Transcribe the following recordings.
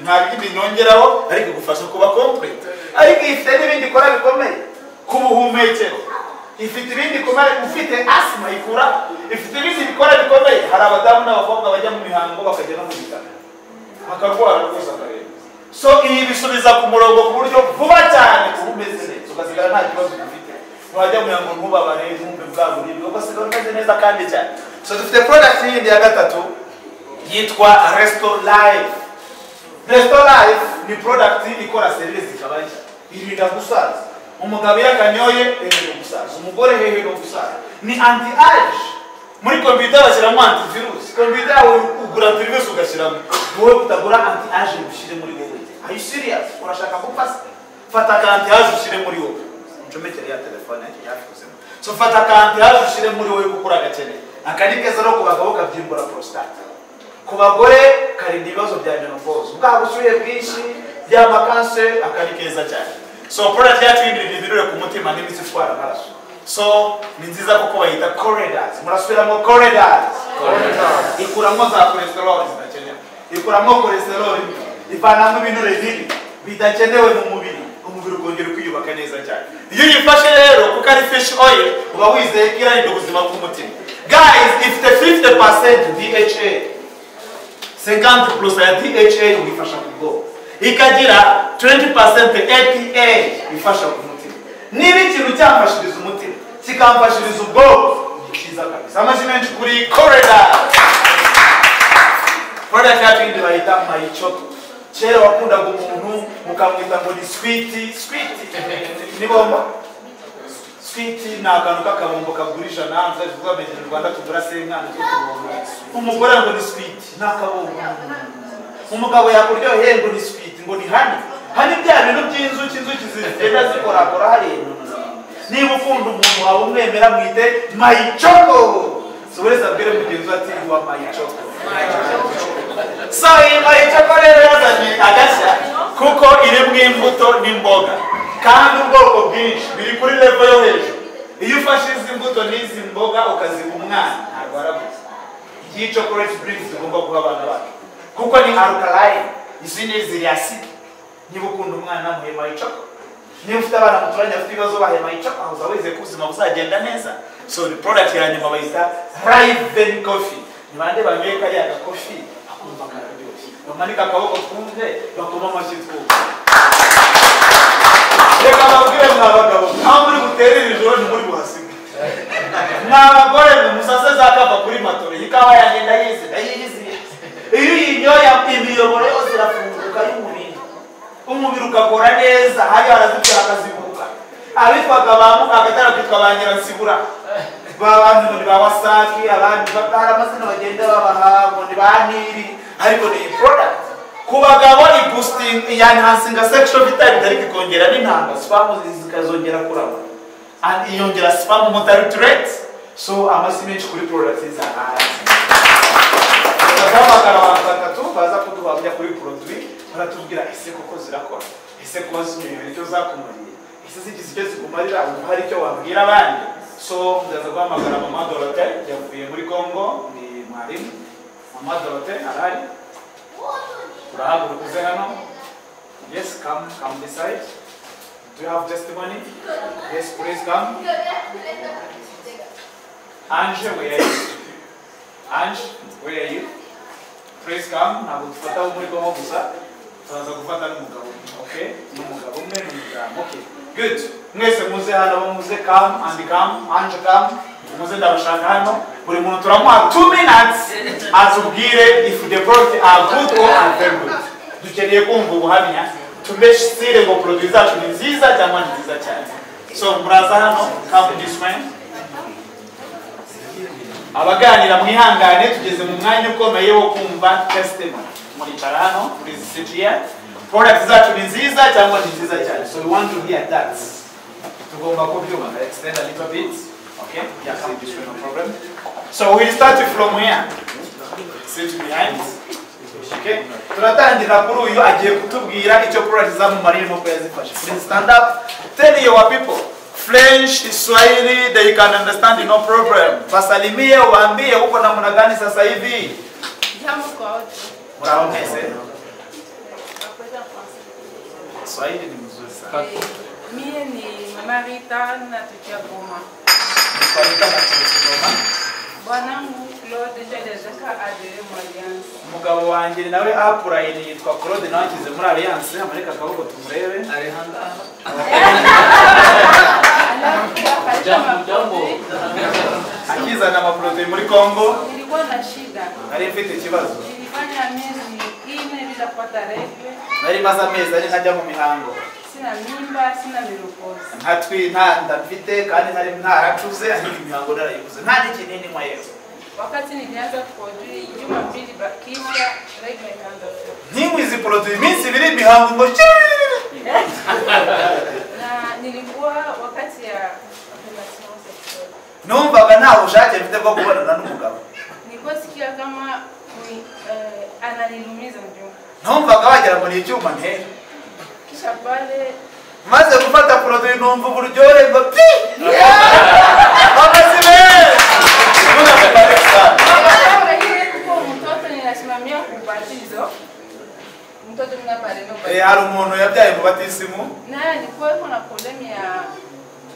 nta bindi nongeraho ariko igufasha kuba kompuwete ariko ifite n'ibindi ikora bikomeye ku buhumekero ifite ibindi bikomeye ufite asima ikura ifite ibindi bikora bikomeye hari abadamu n'abakobwa bajya mu mihango bakajya no mu bitaro bakarwara rwose akareba so iyi bisubiza ku murongo ku buryo vuba cyane uba umeze neza ugasigara nta kibazo ufite wajya mu yango ntubabare ntumve bwa buribwe ugasigara umeze neza kandi cyane so dufite product yindi ya gatatu yitwa resto life resto life ni product ikora serivisi zigabanya irinda gusaza umugabo iyo akanyoye hehe no gusaza umugore hehe no gusaza ni anti age muri kompiyuta bashyiramo antivirus kompiyuta yawe ugura antivirus ugashyiramo wowe utagura anti age ngo ushyire muri wowe are you serious urashaka gupfa se fata ka anti age ushyire muri wowe uncomekere ya telefone yakozemo so fata ka anti age ushyire muri wowe kuko uragakeneye aka ni keza no ku bagabo kabyimbura prostate ku bagore karinda ibibazo bya menopause bwaba ubushyuhe bwinshi by'amakanseri aka ni keza cyane so product yacu y'ibintu bivirure ku mutima n'imitsi itwara amaraso so ni nziza kuko bayita corridors murasubiramo corridors ikuramo za cholesterol zidakenewe ikuramo cholesterol ivanamo ibinure bibi bidakenewe mu mubiri umubiri ukongera ukiyubaka neza cyane iyo uyifashe rero kuko ari fish oil uba wizeye ko irarinda ubuzima bw'umutima guys ifite 50 dha 50 plus ya DHA uyifasha ku bwonko ikagira 20% APA ifasha ku mutima niba ikintu cyamfashiriza umutima kikamfashiriza ubwonko ni cyiza kabisa amashyi menshi kuri corridor product yacu yindi bayita mayicoto kera wakundaga umuntu mukamwita ngo ni switi switi ni bomba switi ni akantu k'akabombo kagurisha nanze tuvuga mbere mu rwanda tugura senkani tw'utubombo umugore ngo ni switi ni akabombo umugabo yakuryoheye ngo ni switi ngo ni hani hani bya bintu by'inzuki inzuki zigenda zikorakora hariya niba ukunda umuntu wawe umwemera mwite mayicoko si wese abwire mugenzi we ati wa mayicoko so iyi mayicoko rero yazanye agashya kuko iri mu imbuto n'imboga kandi ubwoko bwinshi biri kuri levo yo hejuru iyo ufashe izi mbuto n'izi mboga ukaziha umwana ntabwo arabuze iyi chocolate drinks tugomba guha abana bacu kuko ni alkaline izindi ziri acide niba ukunda umwana muhema icoko niba ufite abana muturanye bafite ibibazo bahema icoko aho uza wizeye ko ubuzima buzagenda neza so ni product ya nyuma bayita raven coffee ni bande banyoye kariya gakofi bakumva kararyoshye bamanika akaboko twumve bakoma amashyi twumve reka babwire mwa bagabo aho muri buterere ijoro ntimuri buhasiga ni abagore umusase zakava kuri matore ikawa yanjye ndayizi ndayizi iyo uyinyoye imiyoboro yose irafunguka y'umubiri umubiri ugakora neza hariya barazibwira akazibuka abitwaga ba mukagatara kwitwa ba nyiransibura ba bantu ngo ni ba wasaki abandi ba- hari amazina bagenda babaha ngo ni ba niri ariko ni iyi product ku bagabo ibusting yanhansinga sexual vitality ariko ikongera n'intanga spamu zikazongera kuraba and iyongera spamu mortality rate so amasi menshi kuri product z'ahanze bazahamagara abantu batatu baza kuduhabya kuri produit baratubwira ese koko zirakora ese kuba zimerewe icyo zakumariye ese zigize icyo zikumarira ubu hari icyo wabwira abandi so ndaza guhamagara mama dorote yavuye muri congo ni mwarimu mama dorote arahari Urahaguruka uze hano. Yes, come, come this side. Do you have testimony? Yes, please come. Ange, where are you? Ange, where are you? Please come. Ntabwo dufata wo muri kongo gusa. Turaza gufata n'umugabo. Okay? N'umugabo umwe n'umudamu. Okay. Good. Mwese muze hano bo muze come and come. Ange come. Muze ndabashaka hano. Buri muntu turamuha 2 minutes atubwire if the product are good or are very good. Dukeneye kumva ubuhamya tumeshyire ngo produit zacu ni nziza cyangwa ni nziza cyane. So muraza hano come this way. abaganira mwihangane tugeze mu mwanya ukomeye wo kumva testimony muricara hano please sit here product zacu ni nziza cyangwa ni nziza cyane so we want to hear that tugomba kubyumva extend a little bit okay yeah come this way no problem so we will start from here sit behind okay turatangira kuri uyu agiye kutubwira icyo product zamumariye mu kwezi zifashe please stand up tell your people French, Kiswahili, they can understand no problem. Wasalimie, waambie uko namna gani sasa hivi. Jambo kwa wote. Mwaongeze. Kiswahili ni mzuri sana. Eh, Mie ni mama Rita natokea Goma. Nikwalika na Kigoma. Bwanangu Claude Jadezeka Adere Mwayansi. Umugabo wanjye nawe apurayini yitwa Claude nawe akize muri Alliance, amareka akaboko tumurebe. Alafu akaita makofi. Akizana amaporoduwi muri Congo, Nilikuwa na shida. nari mfite ikibazo. Nilifanya miezi ine bila kupata rege. Nari maze amezi ari ntajya mu mihango. Sina mimba, sina mirukosi. Ntatwi nta nda mfite kandi nari ntaracuze ariko imihango narayibuze. Nta n'ikinini nywayeho. Wakati nilianza kukodui juma mbili bakisha rege ikaanza kutoka. Nyinywi izi poroduwi iminsi ibiri imihango ngo shiriri. Na nilikuwa wakati ya relation sexuelle. numvaga nta bushake mfite bwo kubonana n'umugabo Nilikuwa sikia kama ni, eh, ananilumiza mjomba. numvaga wagira ngo ni icyuma ntera Kisha pale maze gufata poroduwi numva uburyohe ngo pi amazi meza Mungu akubariki sana. kuko mtoto ninasimamia kubatizo mtoto mna mareno Eh, hari umuntu yabyaye mu batisimu naye alikuwa yuko na problem ya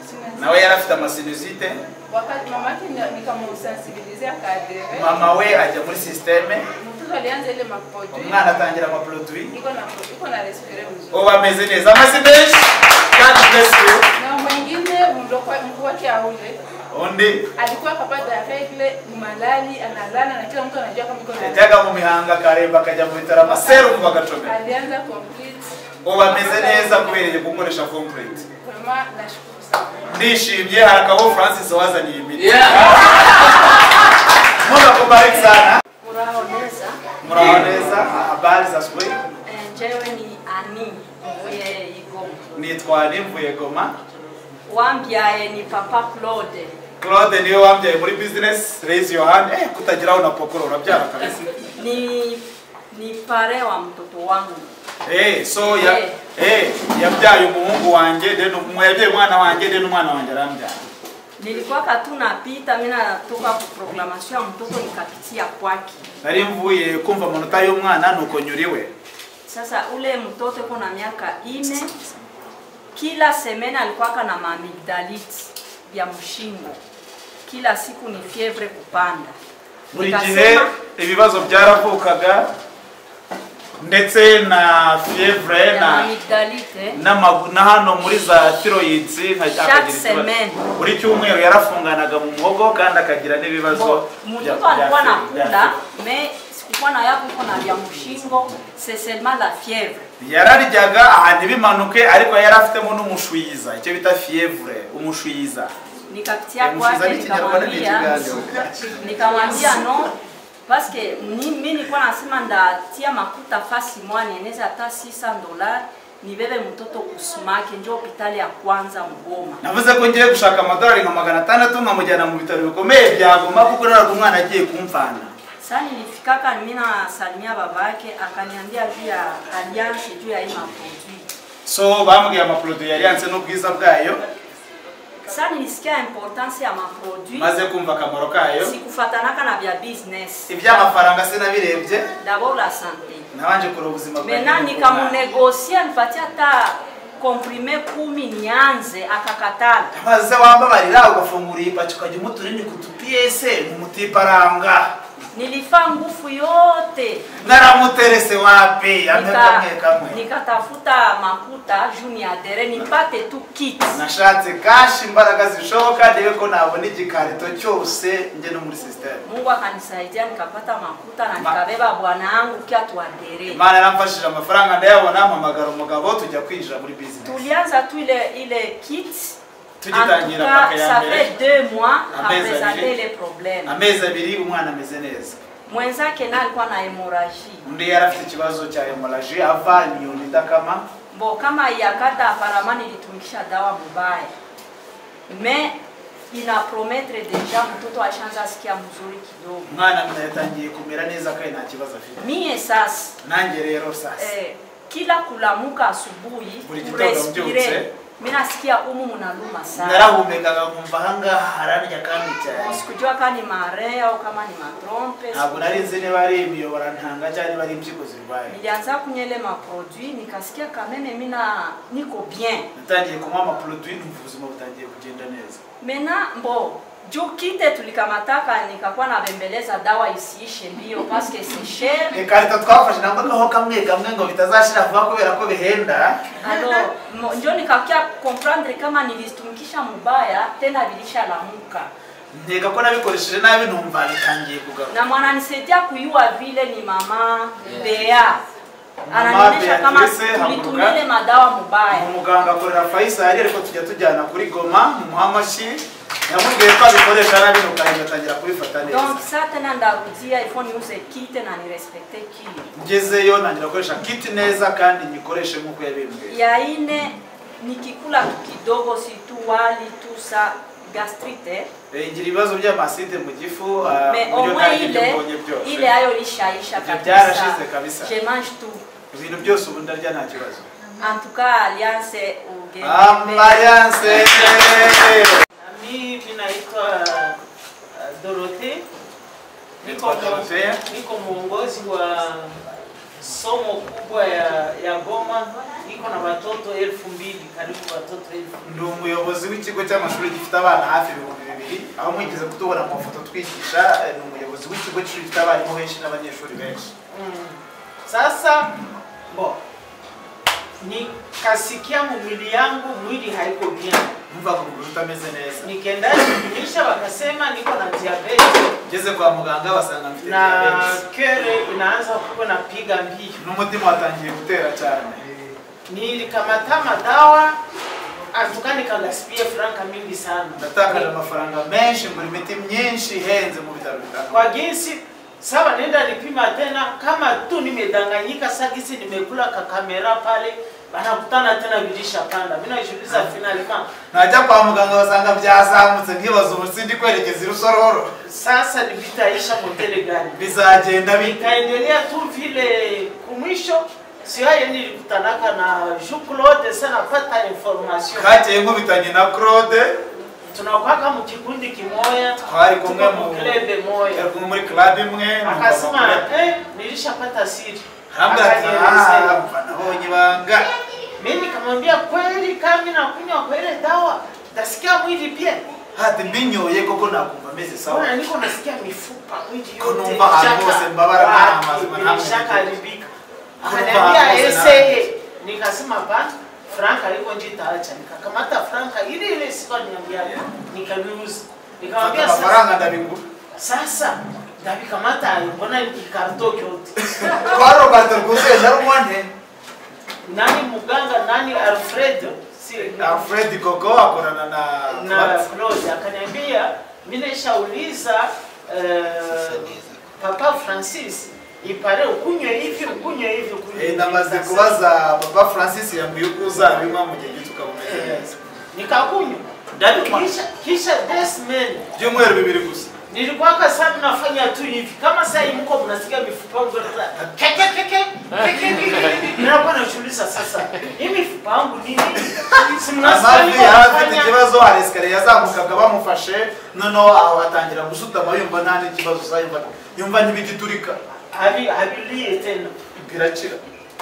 sinazia. nawe yari afite amasinizite wakati mamake nikamusensibilize akadere mama we ajya muri sisiteme mtoto alianza ile maproduit umwana atangira amaporoduwi iko na iko na respire mzuri ubu ameze neza amazi menshi kandi mbese na mwingine mlokwa mkuu wake aule undi alikuwa akapata regle ni malali analala na kila mtu anajua kama iko na yajyaga mu mihanga akaremba akajya mu bitaro amaserumu bagacomera alianza complete ubu ameze neza kubera iyo gukoresha kompureti Vraiment, nashukuru sana ndishimye hari akabo francis wazaniye imiti Yeah. muga kubariki sana Muraoneza, muraho neza habari za asubuhi eh, njewe ni ani mvuye igoma nitwa nimvuye goma wambyaye ni papa claude claude niwe wambyaye muri business raise your hand eh kutagira aho unapokora urabyara kabisa ni ni pare wa mtoto wangu eh so ya eh yabyaye umuhungu wanjye then umu- yabyaye umwana wanjye then umwana wanjye arambyara nilikuwa katuna pita mimi natoka ku proclamation ya mtoto nikapitia kwake nari mvuye kumva amanota y'umwana nuko nyuriwe sasa ule mtoto yuko na miaka ine kila semene alikuwaka na mamigdaliti ya mshingo kila siku ni fievre kupanda buri gihe ibibazo byaravukaga ndetse na fievre ya na mamigdalite n'amagu- na hano muri za tiroyidsi nka- Chaque akagira ikibazo. semaine. buri cyumweru yarafunganaga mu muhogo kandi akagira n'ibibazo bya- Mtoto bya- alikuwa bya- nakula mais sikukuwa na yako iko na vya mshingo, c'est seulement la fièvre. yararyaga ahantu bimanuke ariko yari afitemo n'umushwiza icyo bita fievre umushwiza Nikapitia Ya mshiza kwake ni Kinyarwanda ni nikamwambia Kigali. nikamwambia no parce que ni- mi nilikuwa nasema ndatia makuta fasi mwani eneza hata 600 dollars nibebe mtoto kusumake njo hopitali ya kwanza Mgoma. navuze ko ngiye gushaka amadolari nka magana atandatu nkamujyana mu bitaro bikomeye bya goma kuko naraga umwana agiye kumvana Sasa nilifikaka mimi nasalimia babake akaniambia juu ya alliance juu ya hii maproduit. so bambwiye amaporoduwi yari yanse n'ubwiza bwayo Sasa nilisikia importance ya maproduit. maze kumva akamaro kayo sikufatanaka na vya business iby'amafaranga sinabirebye d'abord la santé nabanje kureba ubuzima maintenant nikamunegosia nipatia hata komprime kumi nianze akakatala maze wambabarira ugafungura iyi paki ukajya umuta urinda ku tupiyese mumutiparanga nilifaa nguvu yote naramuterese wapi amwe Nika- kamwe kamwe nikatafuta makuta juu niadere nipate tu kit nashatse kashi imbaraga zishoboka ndebe ko nabona igikarito cyose njye no muri sisiteme mungu akanisaidia nikapata makuta na nikabeba bwana yangu kia tuadere imana yaramfashije amafaranga ndayabona mpamagara umugabo tujya kwinjira muri bizinesi tulianza tu ile ile kit tugitangira En tout paka cas, ya ça mbere fait deux mois Amezi apresente abiri. les problèmes amezi abiri umwana ameze neza mwenzake naye alikuwa na hemoraji undi yari afite ikibazo cya hemoraji ava inyoni idakama bo kama yakata apparemment nilitumikisha dawa mubaya me inaprometre deja mtoto ashanza sikia mzuri kidogo umwana yatangiye kumera neza kandi nta kibazo afite mie sasa nanjye rero sasa eh, kila kulamuka asubuhi buri gitondo kurespire mbyutse mi nasikia umu munaluma sana narahumekaga nkumva ahangaha hararya kandi cyane sikujua kama ni mare au kama ni matrompe ntabwo nari nzi niba ari imiyoborantanga cyangwa niba ari impyiko zirwaye nilianza kunyele maproduit nikasikia kamene mina niko bien natangiye kunywa amaproduwi numva ubuzima butangiye kugenda neza mena mbo juu kite tulikamataka nikakuwa nabembeleza dawa isiishe mbio paske c'est cher ikarita twafashe ntabwo noneho kamwe kamwe ngo bitazashira vuba kubera ko bihenda Alors, mo- njo nikakia comprendre kama nilitumikisha mubaya tena vilishalamuka nkeka ko nabikoresheje nabi numva bitangiye kugaruka na mwananisaidia kuyua vile ni mama Yeah. Bea ananionyesha kama Beatrice tulitumia Hamburger. ile madawa mubaya umuganga akorera fayisali ariko tujya tujyana kuri goma mu muhamashi yamubwiye ko abikoresha nabi nukarinda atangira kubifata neza donc sa tena ndarudia ifo niuze kite na nirespekte kile ngezeyo ntangira gukoresha kiti neza kandi nyikoreshe nk'uko yabimbwiye ya ine nikikula tu kidogo si tu wali tu sa gastrite Eh, ngira ibibazo by'amaside mu gifu ah, mais au uburyo moins ntacyo ile mbonye byose ile ayo lishaisha Ndio kabisa byarashize kabisa. je mange tout ibintu byose ubu ndarya nta kibazo En tout cas, Alliance Ugeni. amayanse Mi mi naitwa uh, Dorothe. Niko, Naitwa Dorothea. niko mwongozi wa somo kubwa ya, ya Goma. Niko na watoto elfu mbili karibu watoto elfu ndi umuyobozi w'ikigo cy'amashuri gifite abana hafi ibihumbi bibiri aho mwigeze kutubona mu mafoto twigisha eh, ni umuyobozi w'ikigo cy'ishuri gifite abarimu benshi n'abanyeshuri benshi Mm. Sasa bo nikasikia mwili yangu mwili haiko bien, numvaga umubiri utameze neza nikaenda kujulisha, wakasema niko na diabetes ngeze kwa muganga basanga mfite na diabetes kere inaanza kuwa napiga mbio n'umutima watangiye gutera cyane nilikamata madawa atuka nikagaspia franka mingi sana ndatakaje amafaranga menshi ngura imiti myinshi ihenze mu bitaro bitandukanye kwa jinsi sawa, nenda nipima tena, kama tu nimedanganyika sagisi, nimekula kakamera pale, banakutana tena vilisha panda. Mimi najiuliza finalima, najya kwa muganga basanga byazamutse nkibaza ubu sindi kwerekeza irusororo sasa ni vitaisha motele gani? bizagenda bite Nikaendelea tu vile kumwisho siwaye nilikutanaka na Jean Claude, sana napata information kagiye nkubitanye na claude tunakwaka mu kikundi kimoya, Twari kumwe tuko mu mu- club moya yari kumwe muri club imwe akasema eh, nilishapata siri. Akanielezea. nabonye ibanga Mimi nikamwambia kweli, kama nakunywa kwa ile dawa nasikia mwili pia, hati mbinyoye koko nakumva meze sawa mbona niko nasikia mifupa mwili Ko numva ahantu shaka- hose mbabara nta wapi, mazima ni nta mwili. shaka haribika. Ko numva Akaniambia ahantu hose nta eseye, nikasema ba Franka yuko njitaacha, nikakamata Franka ile ile siku aliniambia nikamiuza, mfata nikamwambia sasa amafaranga ndabigura sasa ndabikamata mbona ikarto kyote kwa robert rwuzuye ndarumwane nani muganga nani Alfredo si alfred koko akorana na na Claude. Claude akaniambia, mimi nishauliza eh, papa Francis ipare ukunywe hivi ukunywe hivi ukunywe Eh, hivi." namaze Nikasema, kubaza papa francis yambwiye uko uzabinywa mu gihe gito ukamumeze "Eh." neza Nikakunywa Ndabinywa. kisha kisha this man byumweru bibiri gusa nilikuwa kasa nafanya tu hivi kama sasa hivi mko mnasikia mifupa yangu sasa keke keke keke keke ninakuwa najiuliza sasa hii mifupa yangu nini si mnasikia amavi niko yari afite nafanya- ikibazo hari esikariye yazamukaga bamufashe noneho aho atangira gusutama yumva nta n'ikibazo sayumva yumva ntibigiturika habi habiliye tena birakira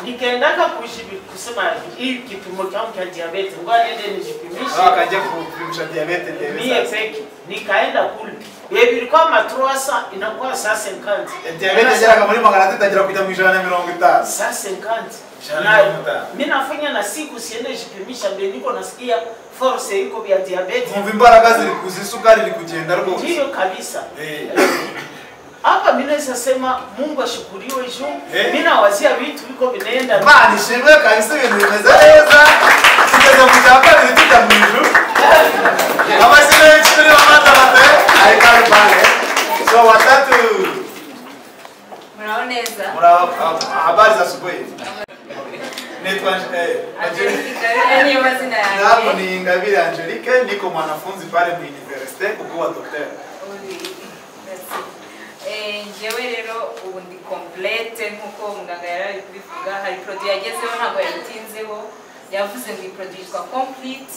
nikaendaka kuishi kusema hii kipimo changu cha diabetes, ngoja niende nijipimishe aho akajya kupimisha diyabete ndebe mie sasa. peke. Nikaenda kule Yeye ilikuwa matrosa inakuwa saa 50 Eh, diyabete ageraga muri magana atatu atangira kujya mu ijana na mirongo itanu saa 50 Mshahara Na- ni mtano. mimi nafanya na siku siende jipimisha, ndio niko nasikia force iko vya diabetes nkumva imbaraga ziri kuza isukari iri kugenda rwose ndiyo kabisa. Eh, Hapa mimi naweza sema Mungu ashukuriwe juu Eh. mimi nawazia vitu viko vinaenda imana ishimwe kabisa ibintu bimeze neza tugeze mu cya kabiri tujya mu ijuru amashyi menshi turi bamatamate ari karubane so watatu Mnaoneza. Mura habari za asubuhi. Naitwa eh, Angelique. Yaani wazi na Nako yake. ni Ingabire Angelique, niko mwanafunzi pale mu universite kukuwa docteur. Uri- Merci. Eh, njyewe rero ubu ndi complete nk'uko muganga yari ari kubivuga hari produit yagezeho ntabwo yayitinzeho yavuze ngo iproducwa complete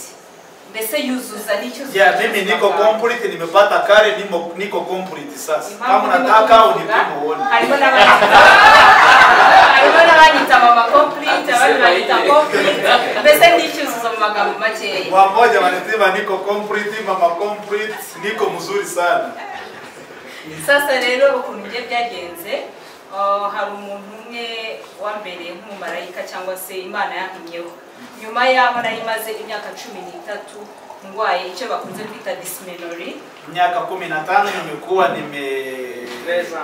mbese yuzuza n'icyo ya mimi niko complete nimepata kare nimo, niko complete sasa kama unataka unipime uone harimo n'abanyita harimo n'abanyita mama complete abandi banyita complete mbese n'icyuzuzo mu magambo makeya wa moja wanasema niko complete mama complete niko mzuri sana sasa rero ukuntu bye byagenze ah, hari umuntu umwe wambereye nk'umumarayika cyangwa se imana yantumyeho nyuma y'aho nari maze imyaka cumi n'itatu ndwaye icyo bakunze kwita disimenori miaka kumi na tano nimekuwa nime Treza.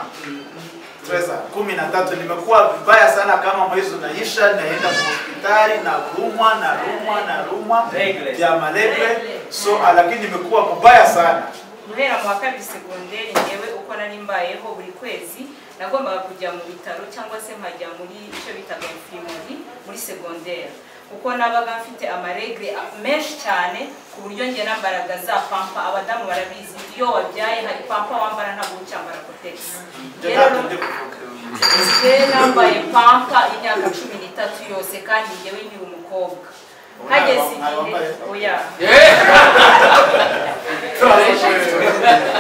Treza, kumi na tatu nimekuwa vibaya sana kama mwezi unaisha naenda hospitali na rumwa na rumwa na rumwa Regle. vya malegle Regle. so lakini nimekuwa mubaya sana guhera mu wa kabiri segonderi ngewe uko nari mbayeho buri kwezi nagombaga kujya mu bitaro cyangwa se nkajya muri icyo bitaga infirmari muri segonderi kuko nabaga mfite amaregre menshi cyane ku buryo njye nambaraga za pampa abadamu barabizi iyo wabyaye hari pampa wambara ntabwo ucyambara kotegisi Ndio ntabwo ndi kuvuga. Nsigaye nambaye pampa imyaka cumi n'itatu yose kandi ngewe nkiri umukobwa hageze igihe oya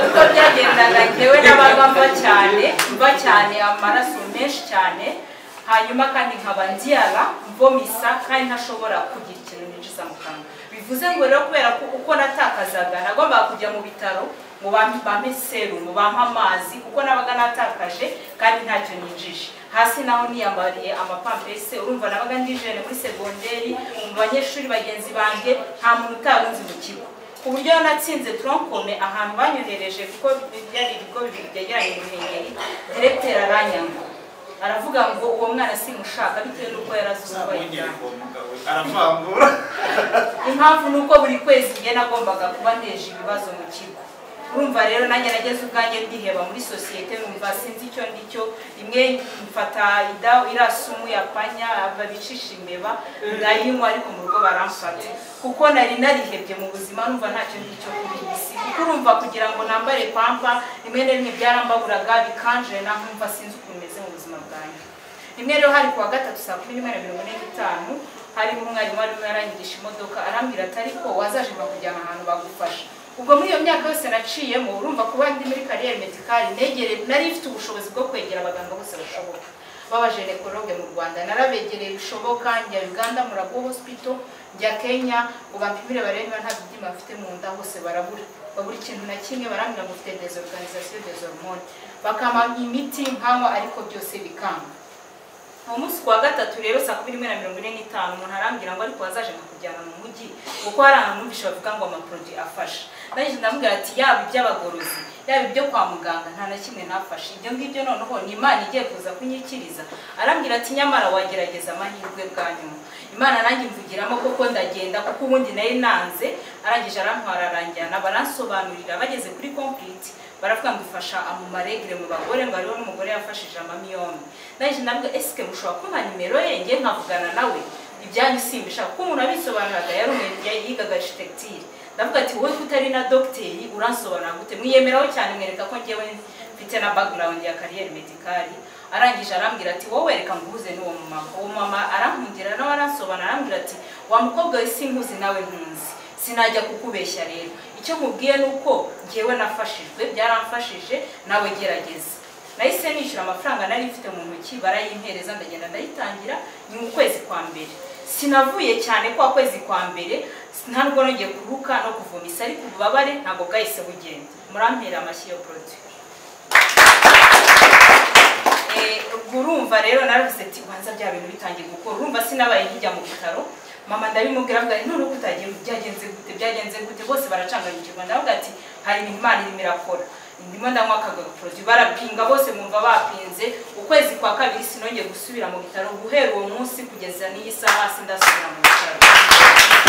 uko byagendaga ngewe n'abaga mba cyane mba cyane amaraso menshi cyane hanyuma kandi nkaba ndyara mbomisa kandi ntashobora kugira ikintu ninjiza mu kanwa bivuze ngo rero kubera ko uko natakazaga nagombaga kujya mu bitaro ngo bampe- bampe serumu bampe amazi kuko nabaga natakaje kandi ntacyo ninjije hasi naho niyambariye amapampese urumva nabaga ndijene muri segonderi mu banyeshuri bagenzi banjye nta muntu utarunzi mu kigo ku buryo natsinze tronkome ahantu banyohereje kuko byari ibigo bibiri byegeranye ruhengeri diregiteri aranyanga aravuga ngo uwo mwana simushaka bitewe n'uko yarazuzwaye aravangura impamvu ni uko buri kwezi njye nagombaga kuba nteje ibibazo mu kigo urumva rero nanjye nageze ubwanjye ndiheba muri sosiyete numva sinzi icyo ndi cyo rimwe mfata ida irasumu ya panya babicisha imeba ndayinywa ariko mu rugo baramfata kuko nari narihebye mu buzima numva ntacyo ndi cyo kuri iyi si kuko urumva kugira ngo nambare pampa rimwe na rimwe byarambaburaga bikanjira nkumva sinzi ukuntu meze mu buzima bwanjye rimwe rero hari kuwa gatatu saa kumi n'imwe na mirongo ine n'itanu harimo umwarimu warimo aranyigisha imodoka arambwira ati ariko wazaje bakujyana ahantu bagufasha ubwo muri iyo myaka yose naciyemo urumva kuba ndi muri kariyeri medikari negere nari mfite ubushobozi bwo kwegera abaganga bose bashoboka b'abajenekologe mu rwanda narabegereye bishoboka njya uganda murago hospital njya kenya ngo bampimire barebe niba nta bibyimba mfite mu nda hose barabura babura ikintu na kimwe barambwira ngo ufite desorganisation des hormones bakampa imiti nkanywa ariko byose bikanga uwo munsi ku wa gatatu rero saa kumi n'imwe na mirongo ine n'itanu umuntu arambwira ngo ariko wazaje nkakujyana mu mujyi kuko hari ahantu numvise bavuga ngo amaproduwi afasha nanjye ndamubwira ati yaba iby'abagorozi yaba ibyo kwa muganga nta na kimwe ntafashe ibyo ngibyo noneho ni imana igiye kuza kunyikiriza arambwira ati nyamara wagerageza amahirwe bwa nyuma imana nanjye imvugiramo kuko ndagenda kuko ubundi nari nanze arangije arantwara aranjyana baransobanurira bageze kuri complete baravuga ngo ifasha mu maregere mu bagore ngo hariho n'umugore yafashije amami yombi nanjye ndavuga esike mushobora kumpa nimero ye ngiye nkavugana nawe ibyanyu simbisha kuko umuntu abisobanuraga yari umuntu ya- yigaga architecture ndavuga ati wowe ko utari na dogiteri uransobanura gute mwiyemeraho cyane mwereka ko ngewe mfite na background ya kariyeri medikari arangije arambwira ati wowe reka nguhuze n'uwo mumama uwo mama arankundira nawe aransobanura arambwira ati wa mukobwa we sinkuzi nawe nkunzi sinajya kukubeshya rero icyo nkubwiye ni uko ngewe nafashijwe byaramfashije nawe gerageza nahise nishyura amafaranga nari mfite mu ntoki barayimpereza ndagenda ndayitangira ni mu kwezi kwa mbere sinavuye cyane kwa kwezi kwa mbere nta nubwo nongeye kuruka no kuvomisa ariko ububabare ntabwo bwahise bugenda murampera amashyi yo produit Eh, ubwo urumva rero naravuze ati ubanza bya bintu bitangiye gukora urumva sinabaye nkijya mu bitaro mama ndabimubwira avuga ati none uko utagiye byagenze gute byagenze gute bose baracanganyikirwa ndavuga ati hari ibintu imana irimo irakora ndimo ndanywa akagagaporoduwi barapinga bose mwumva bapinze ukwezi kwa kabiri sinongeye gusubira mu bitaro guhera uwo munsi kugeza n'iyi saha sindasubira mu bitaro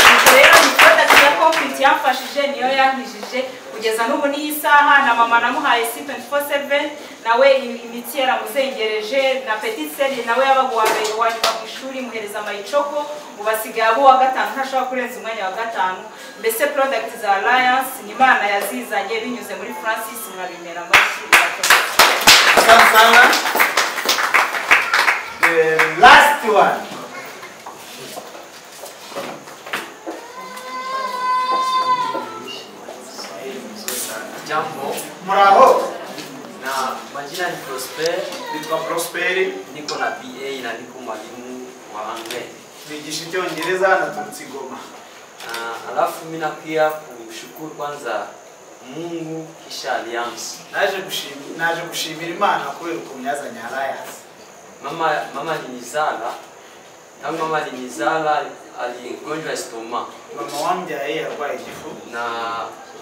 Ubwo rero imikota ya kompiti yamfashije niyo yankijije kugeza n'ubu n'iyi saha na mama namuhaye si 24/7 nawe im- imitsi yaramuzengereje na petit seri nawe yabaga uwa mbere wanyuma ku ishuri muhereza mayicoko ubu asigaye abo uwa gatanu ntashobora kurenza umwanya wa gatanu mbese product za alliance ni imana yazizanye binyuze muri francis mwabimera amashyi irakomeye. Asante sana. The last one. Jambo, muraho na majina ni Prosper, nitwa prosperi niko na BA na niko mwalimu wa Anglais. nigisha icyongereza naturutse igoma Na alafu mimi napia kumshukuru kwanza Mungu kisha Alliance. naje gushimira naje gushimira imana kubera ukuntu yazanye arayanse Mama mama alinizala, tangu mama alinizala aligonjwa estoma mama wambyaye yarwaye igifu na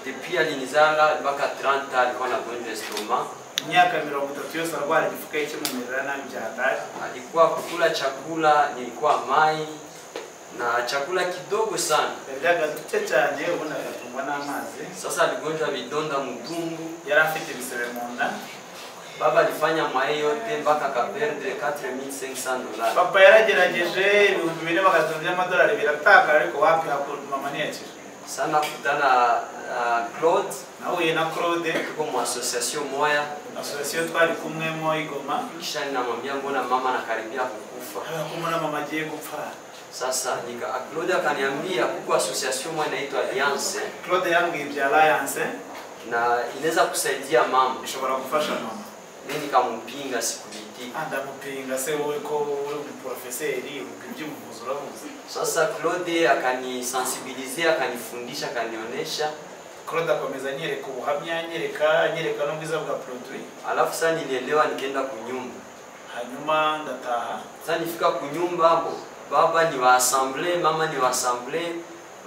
depuis alinizala mpaka 30 alikuwa anagonjwa estoma. imyaka mirongo itatu yose arwara igifu kandi kimumerera nabi byataje Alikuwa kukula chakula nilikuwa mai na chakula kidogo sana. yaryaga duke cyane ubundi agatungwa n'amazi Sasa aligonjwa vidonda mdungu yari afite ibisebe mu nda Baba alifanya mwaye yote mpaka akaperde 4500 dollars. papa yaragerageje ibihumbi bine bagatunga by'amadolari biratakara ariko wapi hakuru mama ntiyakije Sana kutana na na Claude nahuye na claude tuko mu association moya asosiyete twari kumwe mo igoma kisha ninamwambia mbona mama anakaribia kukufa. kumwe na mama agiye gupfa Sasa nika Claude akaniambia kuko association moya inaitwa Alliance claude yambwiye ibya alliance na inaweza kusaidia mama. ishobora gufasha mama Mimi nikampinga sikubitii. andamupinga se wowe ko uri umuporofeseri iby'ubuvuzi uravuze Sasa Claude akanisensibilizia, akanifundisha, akanionyesha. claude akomeza anyereka ubuhamya anyereka anyereka n'ubwiza bwa produit Alafu sasa nilielewa, nikaenda kunyumba. hanyuma ndataha Sasa nifika kunyumba hapo, baba ni wa assemblee, mama ni wa assemblee,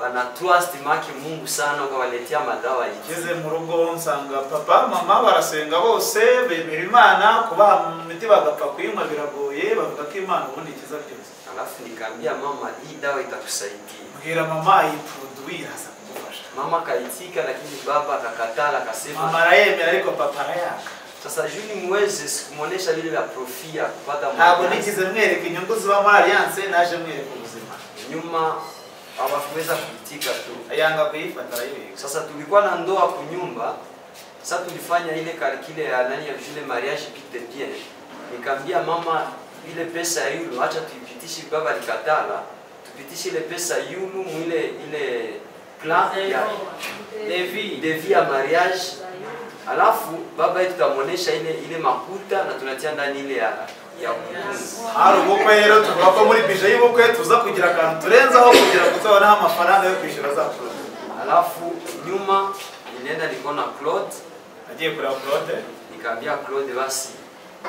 wana trust make Mungu sana, ukawaletea madawa hiyo. ngeze mu rugo nsanga papa mama barasenga bose bemera imana kubaha mu miti bagapfa kuyinywa biragoye bavuga ko imana ubundi ikiza byose Alafu nikaambia mama, hii dawa itakusaidia. mbwira mama iyi produit iraza kugufasha Mama akaitika, lakini baba akakatala, mama akasema arayemera ariko papa arayaka sasa juu nimuweze, sikumwonyesha vile vya profi ya kupata ntabwo mwanangu. nigize mwereka inyungu ziba muri alliance naje mwereka ubuzima nyuma hawakuweza kuitika tu. yanga kuyifata arayibika Sasa tulikuwa na ndoa kunyumba, sasa tulifanya ile kalkile ya nani ya jule mariage pite bien. Nikamwambia mama, ile pesa ya yulu acha tuipitishe, baba likatala, tupitishe ile pesa yulu mwile ile plan ya devi devi ya mariage, alafu baba yetu tutamuonesha ile ile makuta na tunatia ndani ile ya ya kukunzi. hari ubukwe rero tuvuga ko muri bije y'ubukwe tuza kugira akantu turenzaho kugira ngo tuzaboneho amafaranga yo kwishyura za produit Alafu nyuma nilienda nikaona Claude agiye kureba claude nikaambia Claude basi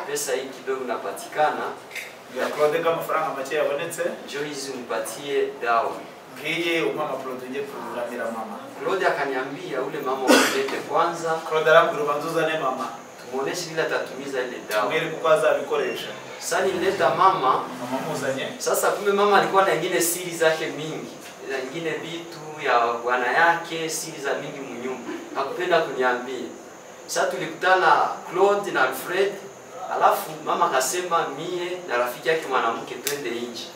pesa hii kidogo napatikana, mbwira claude ko amafaranga make yabonetse njoo hizi unipatie dawa. ngiye umama produit ngiye kururamira mama Claude akaniambia ule mama umlete kwanza, claude arambwira ubanza uzane mama tumuoneshe vile atatumiza ile dawa. amwereke uko azabikoresha Sasa nilileta mama. mama muzanye Sasa kumbe mama alikuwa na ingine siri zake mingi, na ingine vitu ya bwana yake, siri za mingi munyumba, hakupenda kuniambia. Sasa tulikutana Claude na Alfred, alafu mama akasema mie na rafiki yake mwanamke twende nje.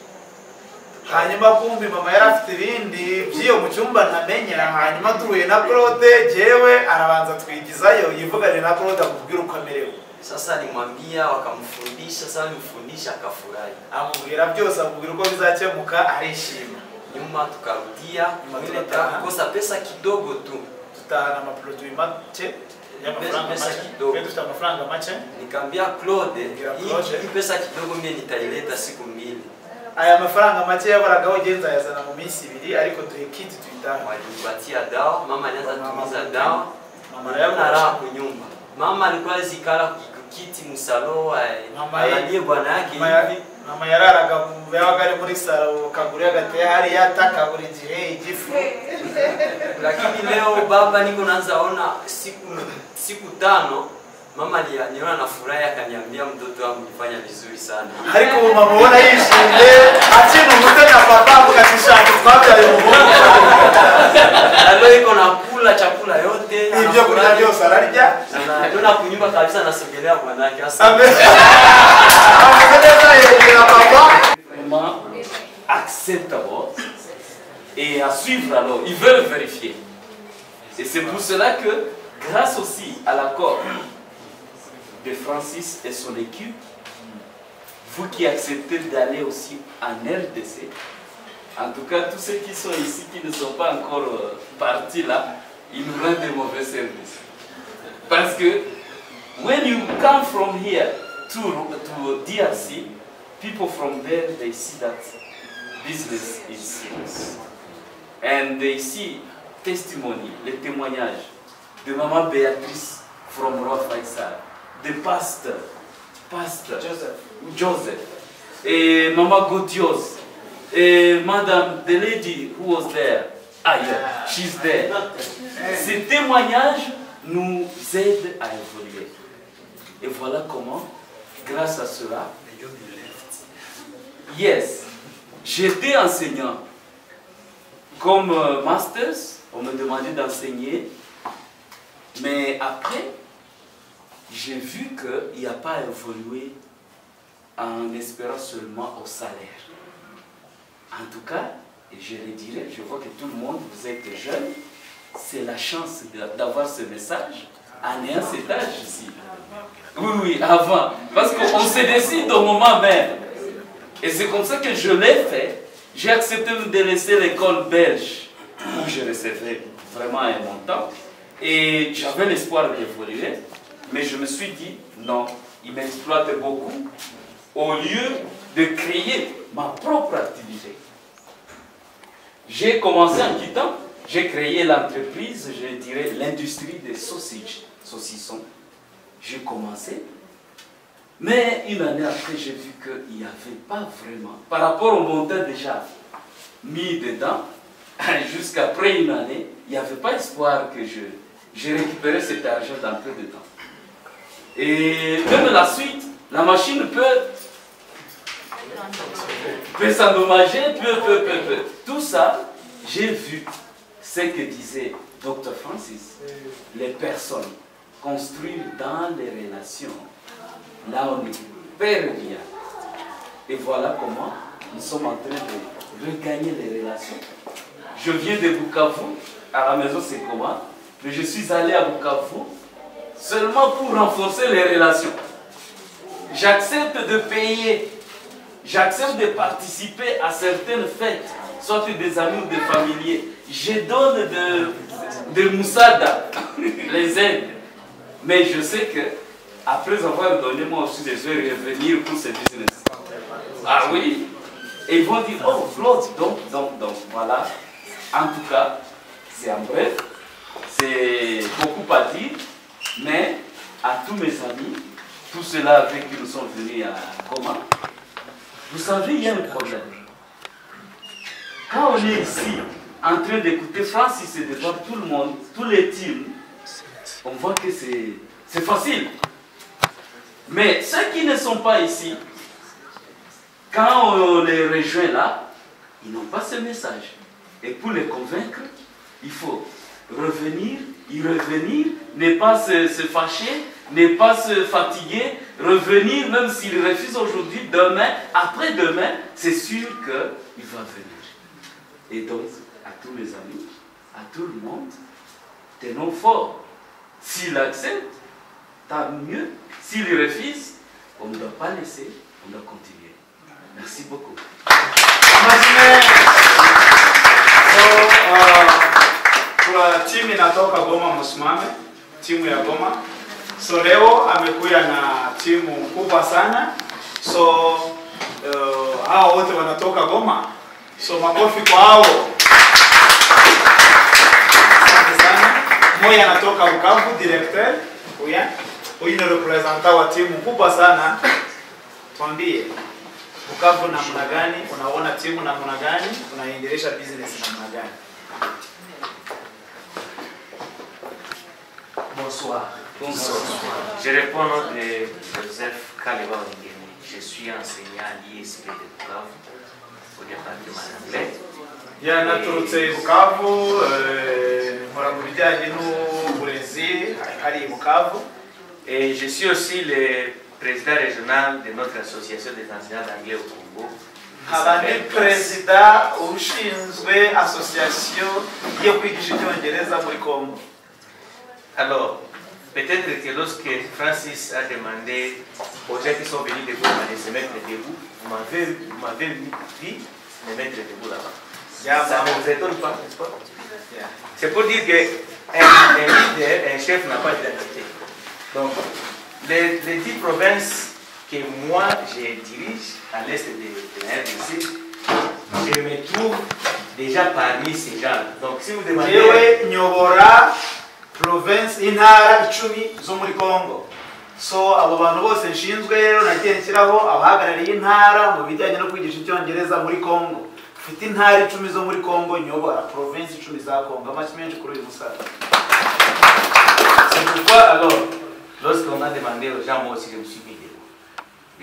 hanyuma kumbi mama yari afite ibindi by'iyo mu cyumba ntamenyera hanyuma duhuye na claude jewe arabanza twigizayo yivugane na claude amubwire uko amerewe Sasa alimwambia wakamfundisha, sasa alimfundisha akafurahi. amubwira byose amubwira uko bizakemuka arishima Nyuma tukarudia Nyuma ile tukatana. tukakosa pesa kidogo tu, dutahana amaproduwi make y'amafaranga Pesa make kidogo. twe dufite amafaranga make nikamwambia Claude, Ngira hii- Claude. hii pesa kidogo mie nitaileta siku mbili. aya mafaranga make yaboragaho genza yazana mu minsi ibiri ariko duhe kiti tuyitaha Walinipatia dawa, mama alianza Mama tumiza mwenyewe. dawa, mama niliona raha arayakoresha kunyumba. Mama alikuwa zikala kiti musalo, eh, Mama ye- angalie bwana yake Mama ya- hivi. mama yararaga mu yabaga ari muri saro kaguru yagateye hariya ataka buri gihe igifu Lakini leo baba, niko naanza ona siku siku tano mama ali- niona na furaha, akaniambia mtoto wangu ulifanya vizuri sana. ariko ubu mama ubona yishimye akina umutwe na papa avuga ati shaka twabyaye umuhungu Na leo iko nakula chakula yote ibyo kurya anafurahi. byose ararya Na ndio nakunyumba kabisa, nasogelea mwanake hasa. Ame- ameza yegera papa vraiment acceptable et à suivre alors. Ils veulent vérifier. Et c'est pour cela que, grâce aussi à l'accord de Francis et son équipe, vous qui acceptez d'aller aussi en RDC, en tout cas tous ceux qui sont ici, qui ne sont pas encore euh, partis là, ils nous rendent des mauvais services. Parce que when you come from here to, to DRC, people from there, they see that business is serious. And they see testimony, les témoignages de Maman Béatrice from Roth Faisal, the pastor, pastor Joseph. Joseph, et Maman Godios, et Madame, the lady who was there, ah yeah, she's there. Ces témoignages nous aident à évoluer. Et voilà comment, grâce à cela, yes, j'étais enseignant. Comme euh, masters, on me demandait d'enseigner, mais après, j'ai vu qu'il n'y a pas évolué en espérant seulement au salaire. En tout cas, et je le dirais, je vois que tout le monde, vous êtes des jeunes, c'est la chance de- d'avoir ce message en ayant cet âge ici. Oui, oui, avant. Parce qu'on se décide au moment même. Et c'est comme ça que je l'ai fait. J'ai accepté de laisser l'école belge, où je recevais vraiment un montant. Et j'avais l'espoir d'évoluer. Mais je me suis dit, non, il m'exploite beaucoup. Au lieu de créer ma propre activité. J'ai commencé en quittant, j'ai créé l'entreprise, je dirais l'industrie des sausages, saucissons. J'ai commencé, mais une année après, j'ai vu qu'il n'y avait pas vraiment, par rapport au montant déjà mis dedans, jusqu'après une année, il n'y avait pas espoir que je, j'ai récupéré cet argent dans peu de temps. Et même la suite, la machine peut peut s'endommager, peu, peu, peu, peu. Tout ça, j'ai vu ce que disait Dr. Francis. Les personnes construisent dans les relations. Là, on est perd bien. Et voilà comment nous sommes en train de regagner les relations. Je viens de Bukavu, à la maison c'est comment, mais je suis allé à Bukavu seulement pour renforcer les relations. J'accepte de payer J'accepte de participer à certaines fêtes, soit des amis ou des familiers. Je donne de, de moussada, les aides. Mais je sais que, après avoir donné, moi aussi, je vais revenir pour ce business. Ah oui. Et ils vont dire, oh, Claude, donc, donc, donc, voilà. En tout cas, c'est en bref, c'est beaucoup à dire, mais à tous mes amis, tous ceux-là avec qui nous sommes venus à Coma, vous savez, il y a un problème. Quand on est ici, en train d'écouter Francis et de voir tout le monde, tous les teams, on voit que c'est c'est facile. Mais ceux qui ne sont pas ici, quand on les rejoint là, ils n'ont pas ce message. Et pour les convaincre, il faut revenir, y revenir, ne pas se, se fâcher, ne pas se fatiguer, revenir même s'il refuse aujourd'hui, demain, après-demain, c'est sûr qu'il va venir. Et donc, à tous mes amis, à tout le monde, tenons fort. S'il accepte, tant mieux. S'il refuse, on ne doit pas laisser, on doit continuer. Merci beaucoup. Mashine. So, uh, kuna timu inatoka Goma, msimame timu ya Goma. So leo amekuja na timu kubwa sana. So uh, hao wote wanatoka Goma. So makofi kwa hao. Asante sana. Moya anatoka Bukavu, directeur. Huyu huyu ni representant wa timu kubwa sana. Tuambie. Bukavu namna gani? Unaona timu namna gani? Unaendelesha business namna gani? Bonsoir. Bonsoir. Je réponds au nom de Joseph Kaleba Ongemi. Je suis enseignant à l'ISP de Bukavu, au département d'anglais. Yeah, naturutse Bukavu, eh, nkora mu bijyanye n'uburezi hariya i Bukavu. Et je suis aussi le président régional de notre association des enseignants d'anglais au Congo. nkaba ni perezida ushinzwe association yo kwigisha icyongereza muri Congo. Alors, peut-être que lorsque Francis a demandé aux gens qui sont venus de Goma de se mettre debout, vous m'avez- vous m'avez dit de me mettre debout là-bas. Yeah, Ça mama. ne vous étonne pas, n'est-ce pas Yeah. C'est pour dire que un, un leader, un chef n'a pas d'identité. Donc, les, les dix provinces que moi je dirige à l'est de, de la RDC, je me trouve déjà parmi ces gens. Donc, si vous demandez. yewe nyobora province intara icumi zo muri congo so abo bantu bose nshinzwe rero nagiye nshyiraho abahagarariye intara mu bijyanye no kwigisha icyongereza muri congo mfite intara icumi zo muri congo nyobora province icumi za congo amashyi menshi kuri uyu musaza C'est pourquoi alors, lorsqu'on a demandé aux gens, moi aussi je me suis guidé.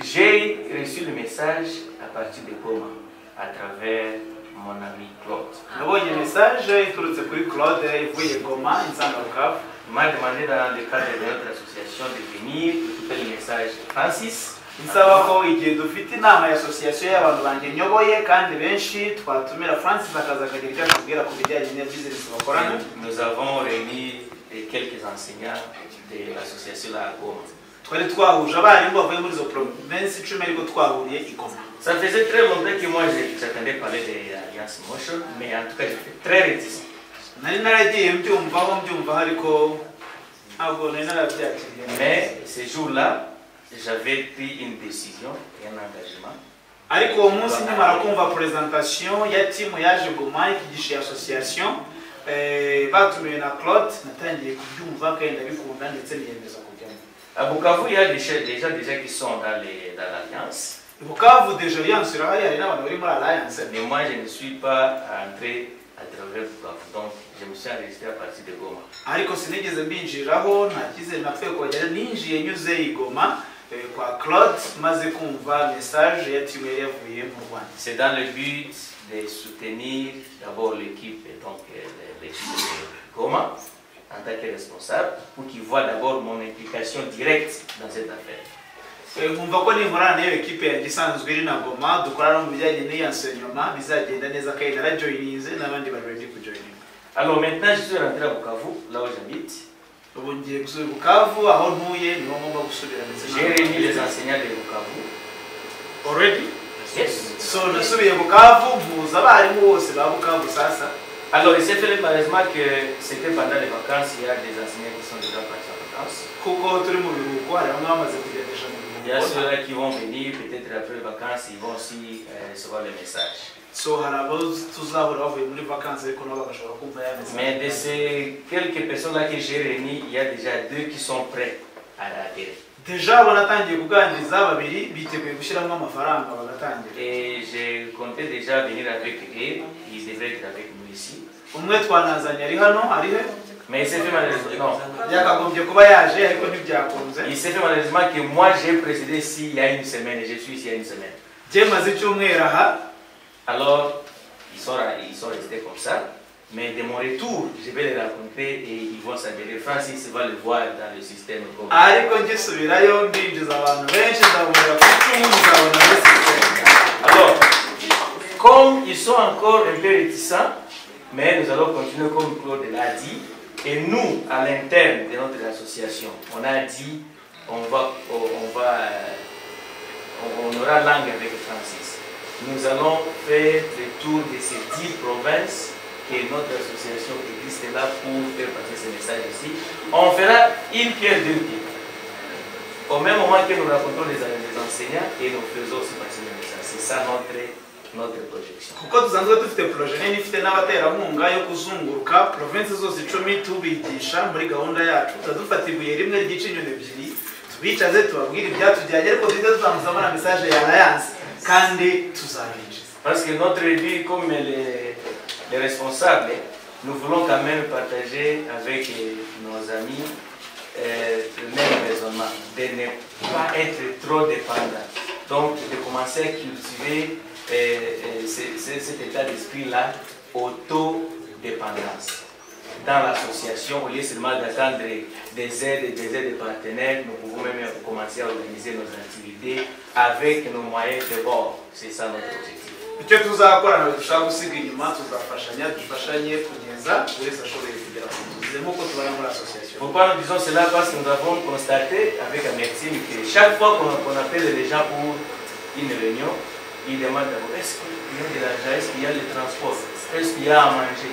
J'ai reçu le message à partir de Coma, à travers mon ami Claude. nabonye mesaje iturutse kuri claude ivuye goma insangarukavu Il m'a demandé dans le cadre de notre association de venir écouter le message de Francis. nsaba ko igihe dufite inama ya asosiyasiyo y'abantu banjye nyoboye kandi benshi twatumira francis akaza akagira icyo atubwira ku bijyanye na bizinesi bakorana Nous avons réuni quelques enseignants de l'association La Goma. twari twahuje abarimu bavuye muri izo provinsi icumi ariko twahuriye i goma Ça faisait très longtemps que moi je- j'attendais parler de l'Alliance Motion, mais en tout cas j'étais très réticent. nari naragiye mbyumvaho mbyumvaho ariko ntabwo nari narabyakiriye Mais ce jour-là, j'avais pris une décision et un engagement. ariko uwo munsi nkimara kumva presentation ya timu yaje goma ikigisha asosiyasiyo eh, batumiwe na claude natangiye kubyumva kandi ndabikunda ndetse niyemeza kujyamo À Bukavu, il y a des gens, des gens déjà qui sont dans les- dans l'Alliance, bukavu deje alliance irahari hari n'abantu bari muri alliance mais moi je ne suis pas entré à travers Bukavu, donc je me suis enregistré à partir de Goma. ariko sinigeze mbinjiriraho nta cyizere napfuye kuhagera ninjiye nyuze i goma eh, kwa claude maze kumva message ya timu yari yavuye mu rwanda C'est dans le but de soutenir d'abord l'équipe, et donc euh, l'équipe de Goma, en tant que responsable, pour qu'ils voient d'abord mon implication directe dans cette affaire. Eh, nkumva ko ninkorana n'iyo ekipe yanjye isanzwe iri na goma dukora no mu bijyanye n'iyansenyoma bizagenda neza kandi narajoyininze n'abandi bari ready kujoyininga Alors maintenant, je suis rentré à Bukavu, là où j'habite. ubu ngiye gusubira i bukavu aho ntuye niho ngomba gusubira ndetse J'ai n'aho réuni les enseignants de Bukavu. already Yes. so nasubiye bukavu mpuza abarimu bose ba bukavu sasa Alors, il s'est fait malheureusement que c'était pendant les vacances, il y a des enseignants qui sont déjà partis en vacances. kuko turi mu biruhuko hari bamwe bamaze kugendesha mu Il y a biruhuko ceux-là qui vont venir, peut-être après les vacances, ils vont aussi euh, recevoir le message. so hari abo tuzahura bavuye muri vacances ariko nabo bagashobora kumva yameze Mais de ces quelques personnes-là que j'ai réunies, il y a déjà deux qui sont prêts à adhérer. deja abo natangiye kuganiriza babiri biteguye gushyiramo amafaranga bagatangira Et j'ai compté déjà venir avec eux, ils devraient être avec nous ici. umwe twanazanye ari hano ari he Mais il s'est fait malheureusement, non. yakagombye kuba yaje ariko ntibyakunze Il s'est fait malheureusement que moi j'ai précédé ici il y a une semaine et je suis ici il y a une semaine. byemaze icyumweru aha Alors, ils sont, ils sont restés comme ça. Mais de mon retour, je vais les rencontrer et ils vont s'adhérer. Francis va le voir dans le système. comme- ariko ngisubirayo ndinjiza abantu benshi nzabonera ku icumu muzabona muri sisiteme Alors, comme ils sont encore un peu réticents, mais nous allons continuer comme Claude l'a dit. Et nous, à l'interne de notre association, on a dit on va, on, va, euh, on aura langue avec Francis. Nous allons faire le tour de ces dix provinces et notre association existe là pour faire passer ce message ici. On fera une pierre deux pieds. Au même moment que nous racontons les, les enseignants et nous faisons aussi passer le message. C'est ça notre, notre projection. kuko dusanzwe dufite proje nini ifite n'abaterankunga yo kuzunguruka provinsi zose icumi tubigisha muri gahunda yacu tuba dufata ibuye rimwe ryica inyoni ebyiri tubicaze tubabwire ibyatujyanye ariko tujya tuzamuzaho na mesaje ya alliance kandi tuzabinjiza Parce que notre vie, comme les, les responsables, nous voulons quand même partager avec euh, nos amis euh, le même raisonnement, de ne pas être trop dépendant. Donc, de commencer à cultiver euh, euh, ce- ce- cet état d'esprit-là, autodépendance. Dans l'association, au lieu seulement d'attendre des aides et des aides de partenaires, nous pouvons même commencer à organiser nos activités avec nos moyens de bord. C'est ça notre objectif. icyo tuzakora ntabwo dushaka gusiga inyuma tuzafashanya dufashanye kugeza buri wese ashoboye kugera ku nzozi nk'uko tubona muri asosiyasiyo Pourquoi nous disons cela Parce que nous avons constaté avec la médecine que chaque fois qu'on qu'on appelle les gens pour une réunion, ils demandent d'abord est-ce qu'il y a de l'argent, est-ce qu'il y a le transport, est-ce qu'il y a à manger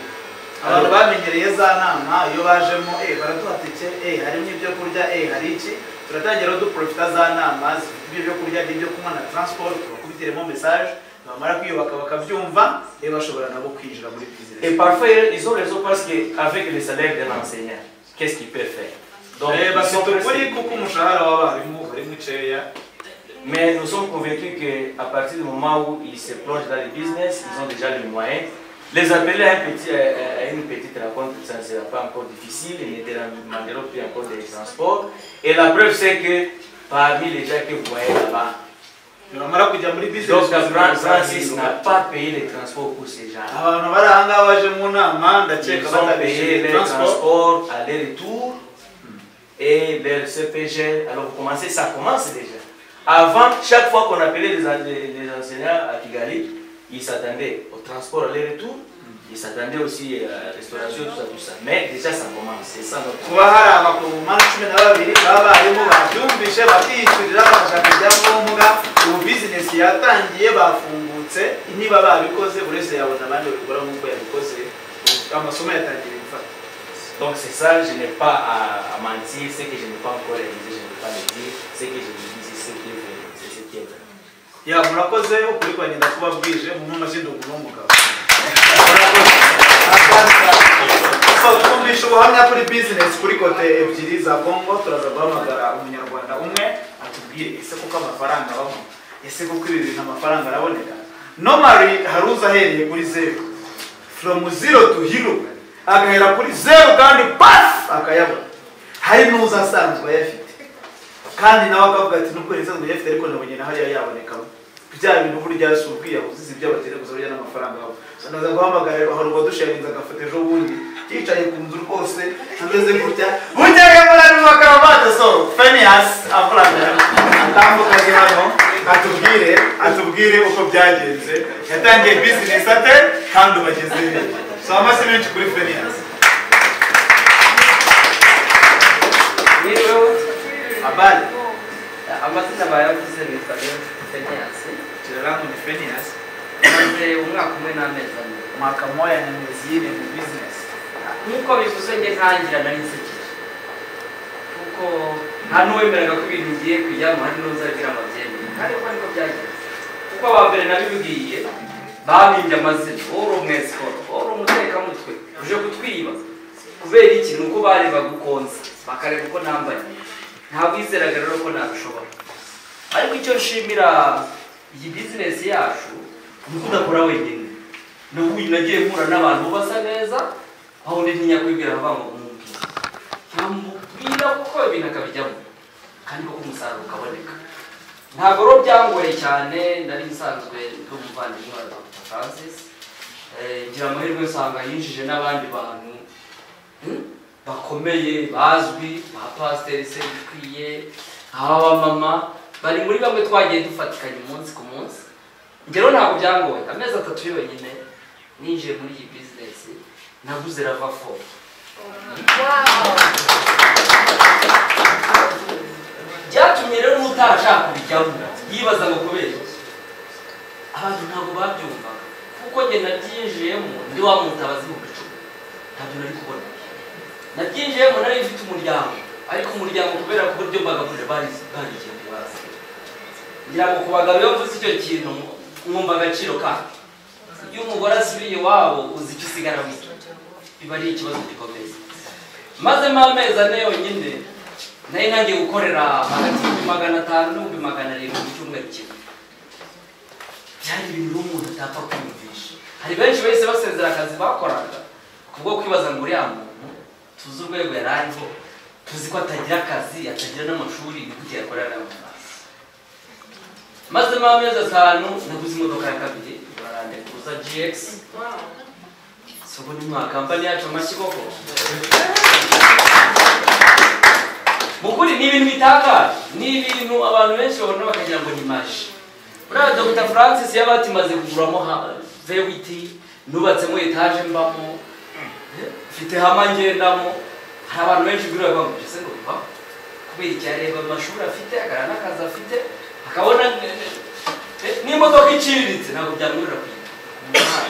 abantu bamenyereye za nama iyo bajemo eh baratuhatekera eh harimo ibyo kurya eh hari iki turatangira duprofita za nama zifite ibyo byo kurya n'ibyo kunywa na transport tubakubitiremo message bamara kwiyubaka bakabyumva eh bashobora nabo kwinjira muri Et business parfois, ils ont raison parce qu'avec le salaire d'un enseignant, qu'est-ce qu'il peut faire Donc, eh ils sont bafite ukuri pressés. kuko umushahara w'abarimu ari mukeya Mais nous sommes convaincus qu'à partir du moment où ils se plongent dans le business, ils ont déjà les moyens. Les appeler à, un petit- à- à une petite rencontre, ça ne sera pas encore difficile. Ils ne demanderont plus encore des transports. Et la preuve, c'est que parmi les gens que vous voyez là-bas, bamara kujya muri business Dr. Fran- Francis n'a pas payé les transports pour ces gens. abantu bari aha ngaha baje mu Ils nama ndakeka ont payé batabishyuye les transport transports, aller-retour et leur CPG. Alors vous commencez, ça commence déjà. Avant, chaque fois qu'on appelait les, en- les- les enseignants à Kigali, ils s'attendaient au transport aller-retour, ils s'attendaient aussi à la restauration, tout ça, tout ça. Mais déjà ça commence, c'est ça notre kuba hari abakomomani cumi na babiri baba barimo babyumvise bakiyishyurira bakajya kujyamo mbuga ubu bizinesi yatangiye bafungutse niba babikoze buri wese yabona abandi babikora nk'uko yabikoze ubu amasomo yatangiye gufata Donc c'est ça, je n'ai pas à, à mentir, ce que je n'ai pas encore réalisé, je ne vais pas le dire, ce que je vous dis, c'est ce qui est vrai, c'est ce qui est vrai. yaba murakoze ukuri kwa nyina kuba bwije mu mashyidugu n'umugabo so twumvisha ubuhamya kuri bizinesi kuri kote ebyiri za kongo turaza guhamagara umunyarwanda umwe atubwire ese kuko amafaranga abamo ese kuko ibi bintu amafaranga araboneka nomari hari uza ahereye kuri zeru from zero to hero agahera kuri zeru kandi pasi akayabona hari n'uza asanzwe ayafite kandi nawe akavuga ati nubwo leta zimuyafite ariko nabonye na hariya yabonekamo bya bintu burya si ubwiyahuzi si ibyo abatera gusa burya n'amafaranga yabo naza guhamagara hari uwadusharinze agafata ejo bundi yicaye ku nzu rwose ameze gutya bujyaye muri ari makaravate so fenias afuranga atambukanye hano atubwire atubwire uko byagenze yatangiye bizinesi ate kandi ubageze he so amase menshi kuri fenias rero abari amazina bayavuze nitwa rero feniyasi kirarangu ni fenias maze umwaka umwe n'amezi ane mwaka moya na miezi ine mu bizinesi nk'uko bivuze njye ntangira nari nsekeje kuko nta n'uwemeraga ko ibintu ngiye kujyamo hari n'uza agira amabyemere kandi uko niko byagenze kuko aba mbere nabibwiye babimbye amazina uri umwesikoro uri umutekamutwe uje kutwiba kubera iki ni uko barebaga ukonze bakareba uko nambaye ntabwo wizeraga rero ko nabishobora ariko icyo nshimira iyi bizinesi yacu ni uko udakora wenyine ni uko nagiye mpura n'abantu basa neza aho undi ntinyakwibwira avuga ngo umubwira yamubwira kuko ibintu akabijyamo kandi koko umusaruro ukaboneka ntabwo rero byangoye cyane nari nsanzwe ndi umuvandimwe wa dr francis Eh, ngira amahirwe nsanga yinjije n'abandi bantu hmm, bakomeye bazwi ba pasiteri sebikwiye abamama bari muri bamwe twagiye dufatikanya umunsi ku munsi njye rero ntabwo byangoye amezi atatu yonyine ninjiye muri iyi bizinesi naguze rava fo byatumye rero n'utara ashaka kubijyamo yibaza ngo kubera iki? abantu ntabwo babyumvaga kuko njye nabyinjiyemo ndi wa mutabazi mu bicuma ntabyo nari kubona nabyinjiyemo nari mfite umuryango ariko umuryango kubera ku buryo mbagabuje barigiye mu bazi ngira ngo ku bagabo iyo mvuze icyo kintu mwumva agaciro kanyu iyo umugore asubiye iwabo uzi icyo usigara muto biba ari ikibazo gikomeye mazemo amezi ane yonyine nari ntangiye gukorera hagati y'ibihumbi magana atanu n'ibihumbi magana arindwi mu cyumweru kimwe byari ibintu umuntu atapfa kwiyumvisha hari benshi bahise basezera akazi bakoraga kubwo kwibaza ngo uriya muntu tuzi urwego yari ariho tuzi ko atagira akazi atagira n'amashuri ni kuki yakorera n'amafaranga mazemo amezi atanu naguze imodoka ya kabiri barandekuza gx sogo ni mwakampani yacu amashyigoko mu kuri ni ibintu bitangaje ni ibintu abantu benshi babona bakagira ngo ni maji buriya dr francis yaba atimaze kuguramo ha- vewiti nubatsemo etaje mbamo mfite hama ngendamo hari abantu benshi bwira bavuga ngo ese ngo bivaho kubera iki areba amashuri afite akara n'akazi afite akabona eh, eh, n'imodoka iciriritse ntabwo byamwurira kuyigura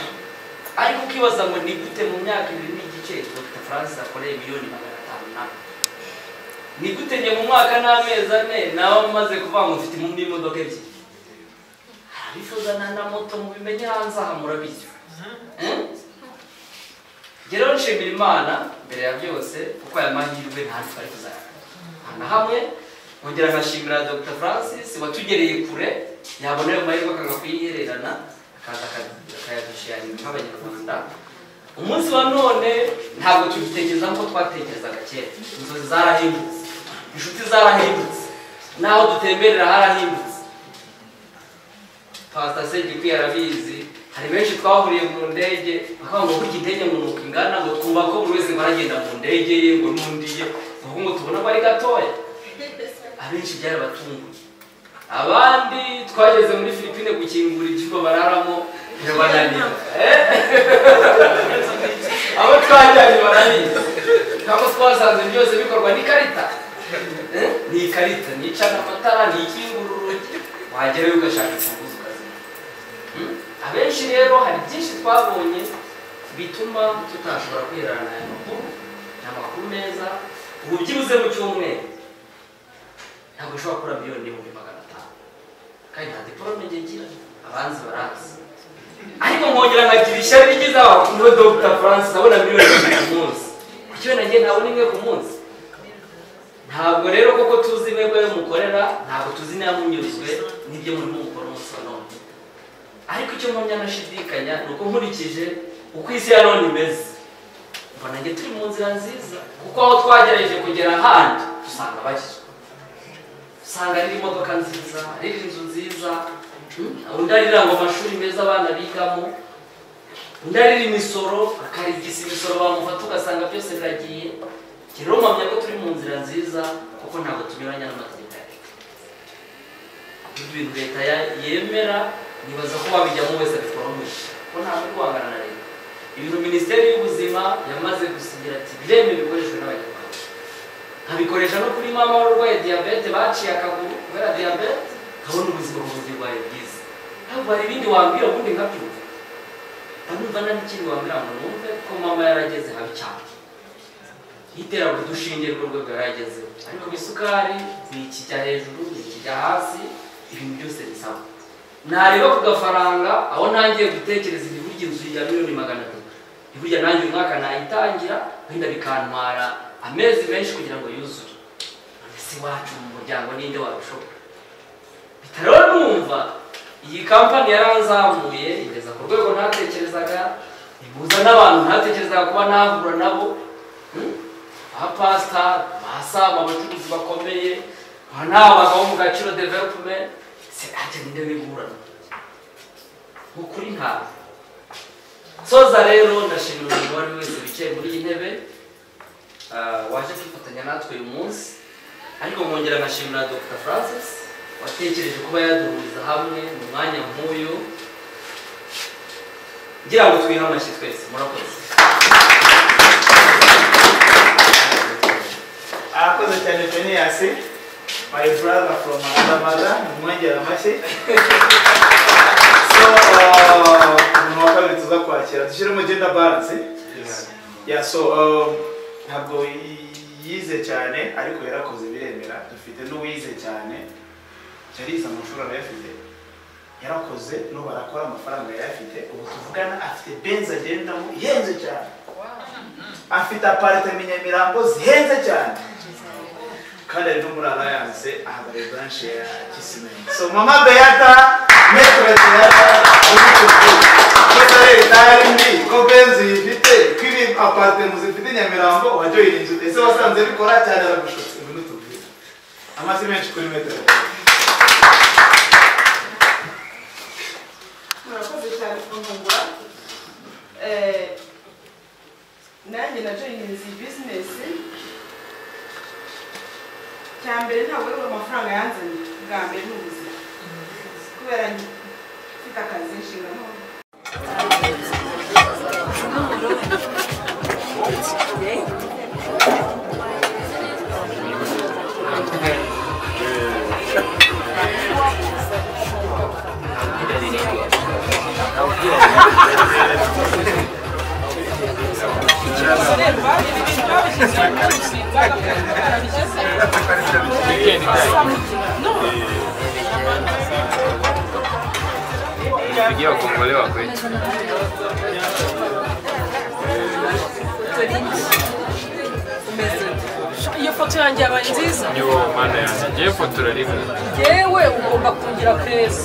ariko ukibaza ngo ni gute mu myaka ibiri n'igice dr francis akoreye miliyoni magana atanu nawe ni gute njye mu mwaka n'amezi ane nawe amaze kuvuga ngo mfite mu- n'imodoka ebyiri harifuza na na moto mubimenye hanze aha murabizi Eh? Njye rero nshimira imana mbere ya byose kuko aya mahirwe ntacyo ari kuzayakora nta na hamwe nkongera nkashimira dr francis watugereye kure yabona ayo mahirwe akanga kuyihererana akaza akayadushiyaringa nk'abanyarwanda umunsi wa none ntabwo tubitekereza nk'uko twatekerezaga kera inzozi zarahindutse inshuti zarahindutse n'aho dutemberera harahindutse pasita segikwi arabizi hari benshi twahuriye mu ndege bakavuga ngo burya indege mu nuko ingana ngo twumva ko buri wese ngo aragenda mu ndege ye ngo n'undi ye ngo ngo tubona ko ari gatoya abenshi byarabatunguye abandi twageze muri filipine gukingura ibyumba bararamo birabananira abo twajyanye baranira ntabwo twasanze byose bikorwa n'ikarita Eh? ni ikarita nicana amatara ni ikingura urugi wagerayo ugashaka imfunguzo ukazimya Hmm? abenshi rero hari byinshi twabonye bituma tutashobora kwiherana aya makuru ni amakuru meza ubu byibuze mu cyumweru ntabwo ushobora gukora miliyoni n'ibihumbi magana atanu kandi nta diporome njye ngira abanzi barazi ariko nkongera nkagira ishyari rigize abakuru be dr francis abona miliyoni ebyiri ku munsi kuki we nagiye ntabona imwe ku munsi ntabwo rero koko tuzi intego yo mukorera ntabwo tuzi niba munyuzwe n'ibyo murimo mukora umunsi wa none ariko icyo mpamya nashidikanya ni uko nkurikije uko isi ya none imeze mbona njye turi mu nzira nziza kuko aho twagerageje kugera ahandi dusanga bakizwa usanga riri imodoka nziza riri inzu nziza hmm? undi arira ngo amashuri meza abana bigamo undi arira imisoro akarigisa imisoro bamufata ugasanga byose biragiye Njye rero mpamya ko turi mu nzira nziza kuko ntabwo tunyuranya n'amategeko ya leta ibyo bintu leta ya- yemera nibaza ko wabijyamo wese abiforomisha ko nta muntu uri guhangana na leta ibintu minisiteri y'ubuzima yamaze gusigira ati biremewe bikoreshwe n'abanyarwanda nkabikoresha no kuri mama wari urwaye diyabete baciye akaguru kubera diyabete nkabona ubuzima bwundi bwawe bwiza ntabwo hari ibindi wambwira ubundi nkabyumva ndamwumva nta n'ikindi wambwira ngo numve ko mama yarageze habi cyane y'iterabwo udushinge rw'urwego yaragezeho ariko isukari ni ikijya hejuru ni ikijya hasi ibintu byose bisaba nareba ku gafaranga aho ntangiye gutekereza ibi burya inzu ya miliyoni magana atatu ni burya nanjye uyu mwaka nayitangira wenda bikantwara amezi menshi kugira ngo yuzure ese iwacu mu muryango ninde wabishobora bitaro numva iyi kampani yaranzamuye igeza ku rwego ntatekerezaga ihuza n'abantu ntatekerezaga kuba nahura nabo Hmm? abapasita abasaba abacuruzi bakomeye abanabagabo bo mu gaciro development se ate ninde wiburana mu kuri ntabwo soza rero ndashimira umuntu uwo ari we wese wicaye muri iyi ntebe ah, waje kwifatanya natwe uyu munsi ariko nkongera nkashimira dr francis watekereje kuba yaduhuriza hamwe mu mwanya nk'uyu ngira ngo twihe amashyi twese murakoze arakoze cyane feniyasi my brother from another mother nimwongera amashyi so uh, umuntu wa kabiri tuza kwakira dushyiremo gender balance yeah so um, ntabwo yi- yize cyane ariko yarakoze biremera dufite n'uwize cyane yarize amashuri arayafite yarakoze n'ubu arakora amafaranga yayafite ubu tuvugana afite benzi agendamo ihenze cyane afite aparitema i nyamirambo zihenze cyane kandi ari no muri alliance ahagarariye branche ya kisimenti so mama beata metro beata kesare itari mbi ko benzi yifite ko ibi aparitema zifite i nyamirambo wajya uyinzu ese wasanze bikora cyane aragushutse ngwino tubwire amazi menshi kuri metero murakoze cyane kunkungura Eh, nanjye na joyininzi iyi bizinesi cya mbere ntabwo ari amafaranga yanzanye bwa mbere ni ubuzima kubera mfite akazi inshingano Nipigie wakongole wa kwetu. iyo foto yanjye yabaye nziza Ndio maana yanjye ngewe fotora rimwe yewe ugomba kungira keza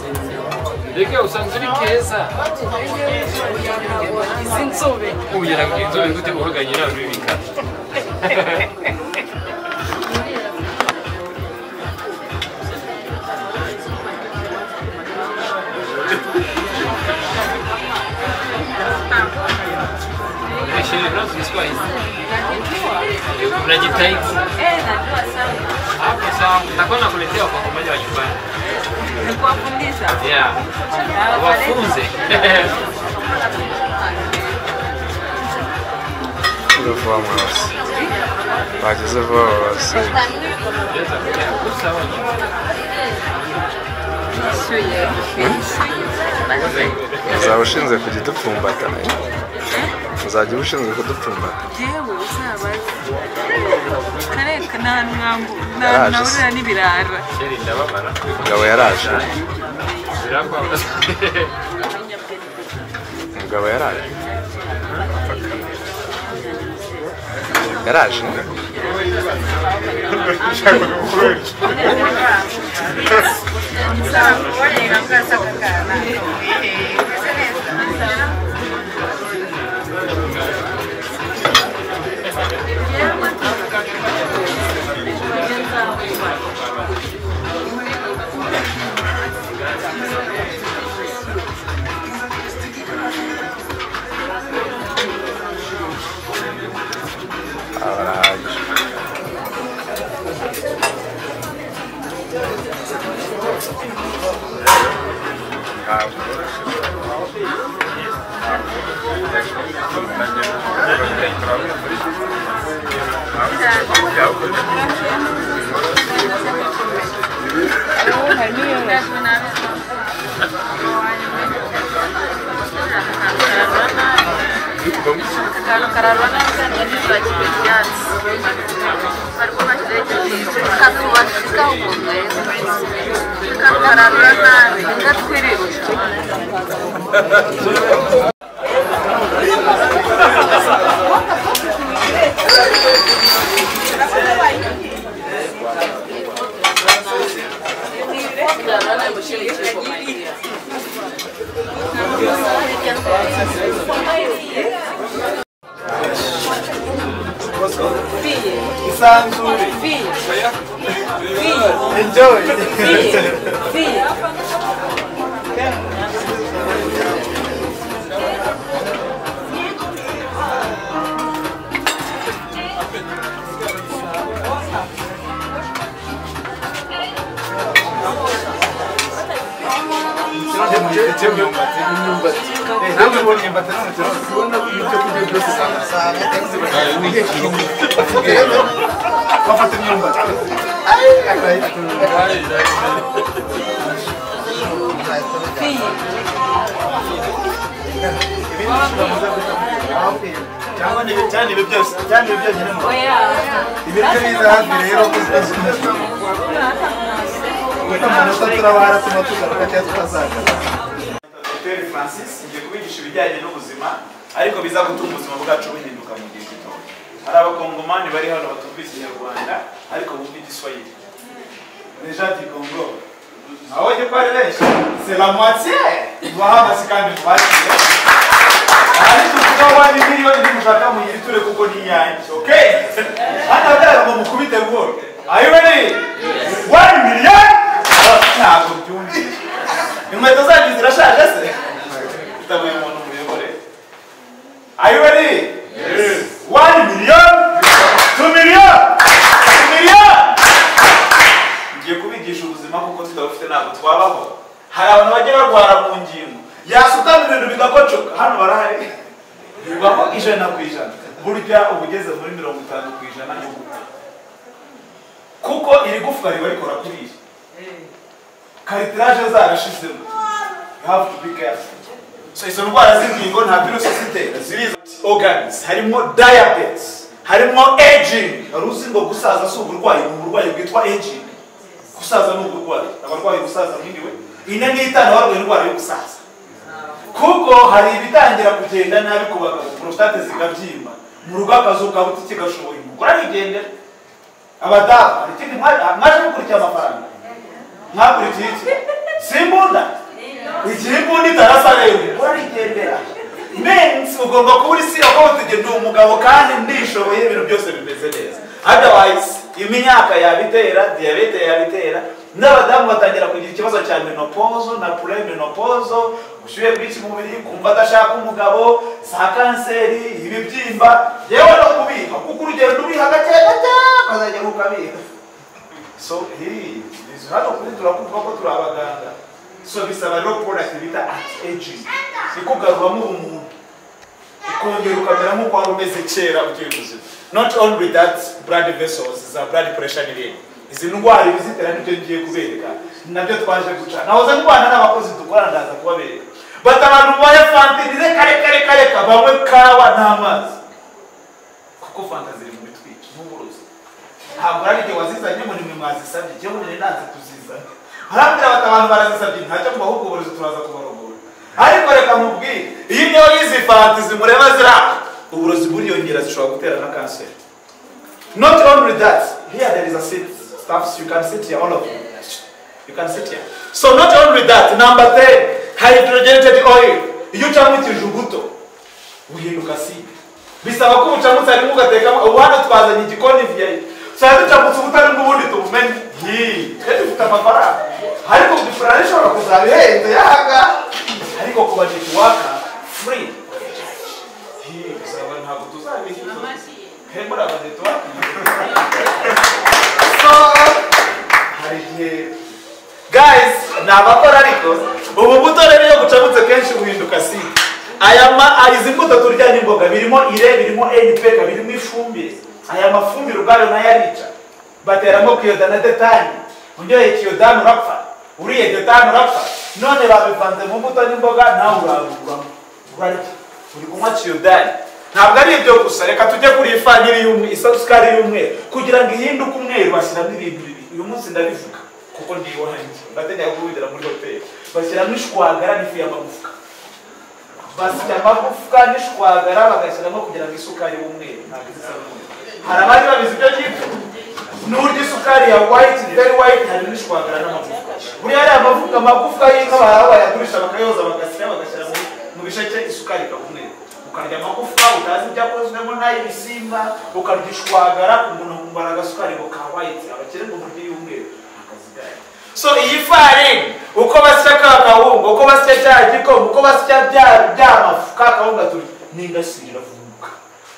reka usanzwe uri keza izi nzobe ubugera ku inzobe gute uhuganye nawe bibika Unaishi Rose Kiswahili? Unajitahidi? Eh, najua sana. Hapo sawa. Nitakuwa nakuletea kwa moja wa nyumbani. Ni kuwafundisha. Yeah. Ah, Wafunze. Uzovuwa mweusi. Wakizo vuwa weusi. Uzaba ushinzwe kujya udupfumbata nayo. Uzajya uba ushinzwe kudupfumbata. yewe uzabaze kareka nta mwambu Yaraje se. nahurira n'ibirara Umugabo yaraje. Umugabo yaraje. Yaraje. Arahagije. isanzure enjoy Namwe mbonye mbatana cyane kubona ibyo kurya byose sana sana bafata imyumbati cyangwa ni cyane ibyo byose cyane ibyo byose ni mwe ibiryo biza hafi rero kuko amanota turabahara tuma tugaruka cyangwa tukazaga Dr francis ngiye kubigisha ibijyanye n'ubuzima ariko biza gutuma ubuzima bwacu buhinduka mu gihe gitoya hari abakongomani bari hano batumvise inyarwanda ariko bumva igiswahili deja du congo aho jye ko ari benshi c'est la moitié tubahamaze kandi mubakire ariko kuba wari miliyoni nimushaka muyiture kuko ni iyanjye okay hano byara ngo mukubite buhoro are you ready one million ntabwo byumvise inkweto zanyu zirashaje se bitabuye umuntu muyobore are you ready yes one million two million two million ngiye kubigisha ubuzima kuko tutabufite ntabwo twabaho hari abantu bajya barwara mu ngingo yasutama ibintu bigakocoka hano barahari bibaho ijana ku ijana burya uba ugeze muri mirongo itanu ku ijana ni gupfa kuko iri gufwa riba rikora kuri iyi karitiraje zarashizemo you have to be careful so izo ndwara z'ingingo nta virusi zitera ziriza organs harimo diabetes harimo aging wari uzi ngo gusaza si uburwayi ni uburwayi bwitwa aging gusaza ni uburwayi abarwaye gusaza mwiriwe ine n'itanu barwaye indwara yo gusaza kuko hari ibitangira kugenda nabi ku bagabo porositate zikabyimba mu rugo akazu ka butike gashoboye umugore arigendera abadamu hari ikindi mwa- mwaje mukurikiye amafaranga mwakurikiye iki si imbunda igihe imbunda itarasa rero umugore arigendera mensi ugomba kuba uri si akohotegeye ndi umugabo kandi ndishoboye ibintu byose bimeze neza otherwise imyaka yabitera diyabete yabitera n'abadamu batangira kugira ikibazo cya menopozo na pure menopozo ubushyuhe bwinshi mu mubiri kumva adashaka umugabo za kanseri ibibyimba yewe no kubiha kuko urugendo ubiha gake gake ukazajya ukabiha so hii izi hano kuri turakumva ko turi abaganga so bisaba rero product bita anti aging ikugaruramo ubumuntu ukongera ukamera nk'uko wari umeze kera ugiye ubuzima not only that blood vessels za blood pressure n'ibindi izi ndwara ibizitera nibyo ngiye kubereka ni nabyo twaje guca nahoze ndwana n'abakozi dukorana ndaza kubabereka bati abantu mubaye fantirize kare kare kare kabanywe kawa n'amazi kuko fanta ziri mu bitwiki n'uburozi ntabwo ari igihe wazizanye ngo nimwe mwazisabye igihe nari nanze kuzizana arambwira bati abantu barazisabye ntacyo mu bahubwo uburozi turaza kubarogora ariko reka mubwire iyo niyo yizi fanta zimureba zira uburozi buriyongera zishobora gutera na kanseri not only that here there is a seat staffs you can sit here all of you you can sit here so not only that number 3 hydrogenated oil iyo ucamukije ubuto uhinduka sibe bisaba ko ubucamutse harimo ugatekamo ubu hano twazanye igikoni viyayi cyane ducamutse ubutarimo ubundi tubumenye yii twese dufite amafaranga ariko kudufurana ishobora kuzaba ihenze yaga ariko ku bajeti waka free yii bisaba ntabwo tuzabihira hembura abajeti waka so hari igihe guys ni abakora ariko ubu buto rero iyo bucamutse kenshi buhinduka si aya ma izi mbuto turya n'imboga birimo ire birimo npk birimo ifumbire aya mafumbire ubwayo nayo arica bateramo kiyoda na detani uryoheye kiyodani urapfa uriye detani urapfa none babivanze mu mbuto n'imboga nawe uraruguramo urarya uri kunywa kiyodani ntabwo ari ibyo gusa reka tujye kuri iyi faniri y'umweru isukari y'umweru kugira ngo ihinduke umweru bashyiramo ibintu bibiri uyu munsi ndabivuga kuko ndiwanjye ndatenera kubidira muri hoteli bashyiramo ishwagara n'ifu y'amagufwa basya amagufwa n'ishwagara bagashyiramo kugira ngo isukari y'umweru ntabwo isa n'umweru hari abandi babizi ibyo ngibyo n'uburyo isukari ya white very white hari n'ishwagara n'amagufwa buriya ari amagufwa amagufwa y'inka baraba bayagurisha bakayoza bagasya bagashyira mu- mu bisheke isukari ikaba umweru ukarya amagufwa utazi ibyakozwemo n'ay'ibisimba ukarya ishwagara umuntu wumvara agasukari ngo ka white abakire ngo buryo y'umweru akazi gayo so iyi farini uko basya ka kawunga uko basya cya gikoma uko basya bya bya mafu ka kawunga turi n'ingasire iravumbuka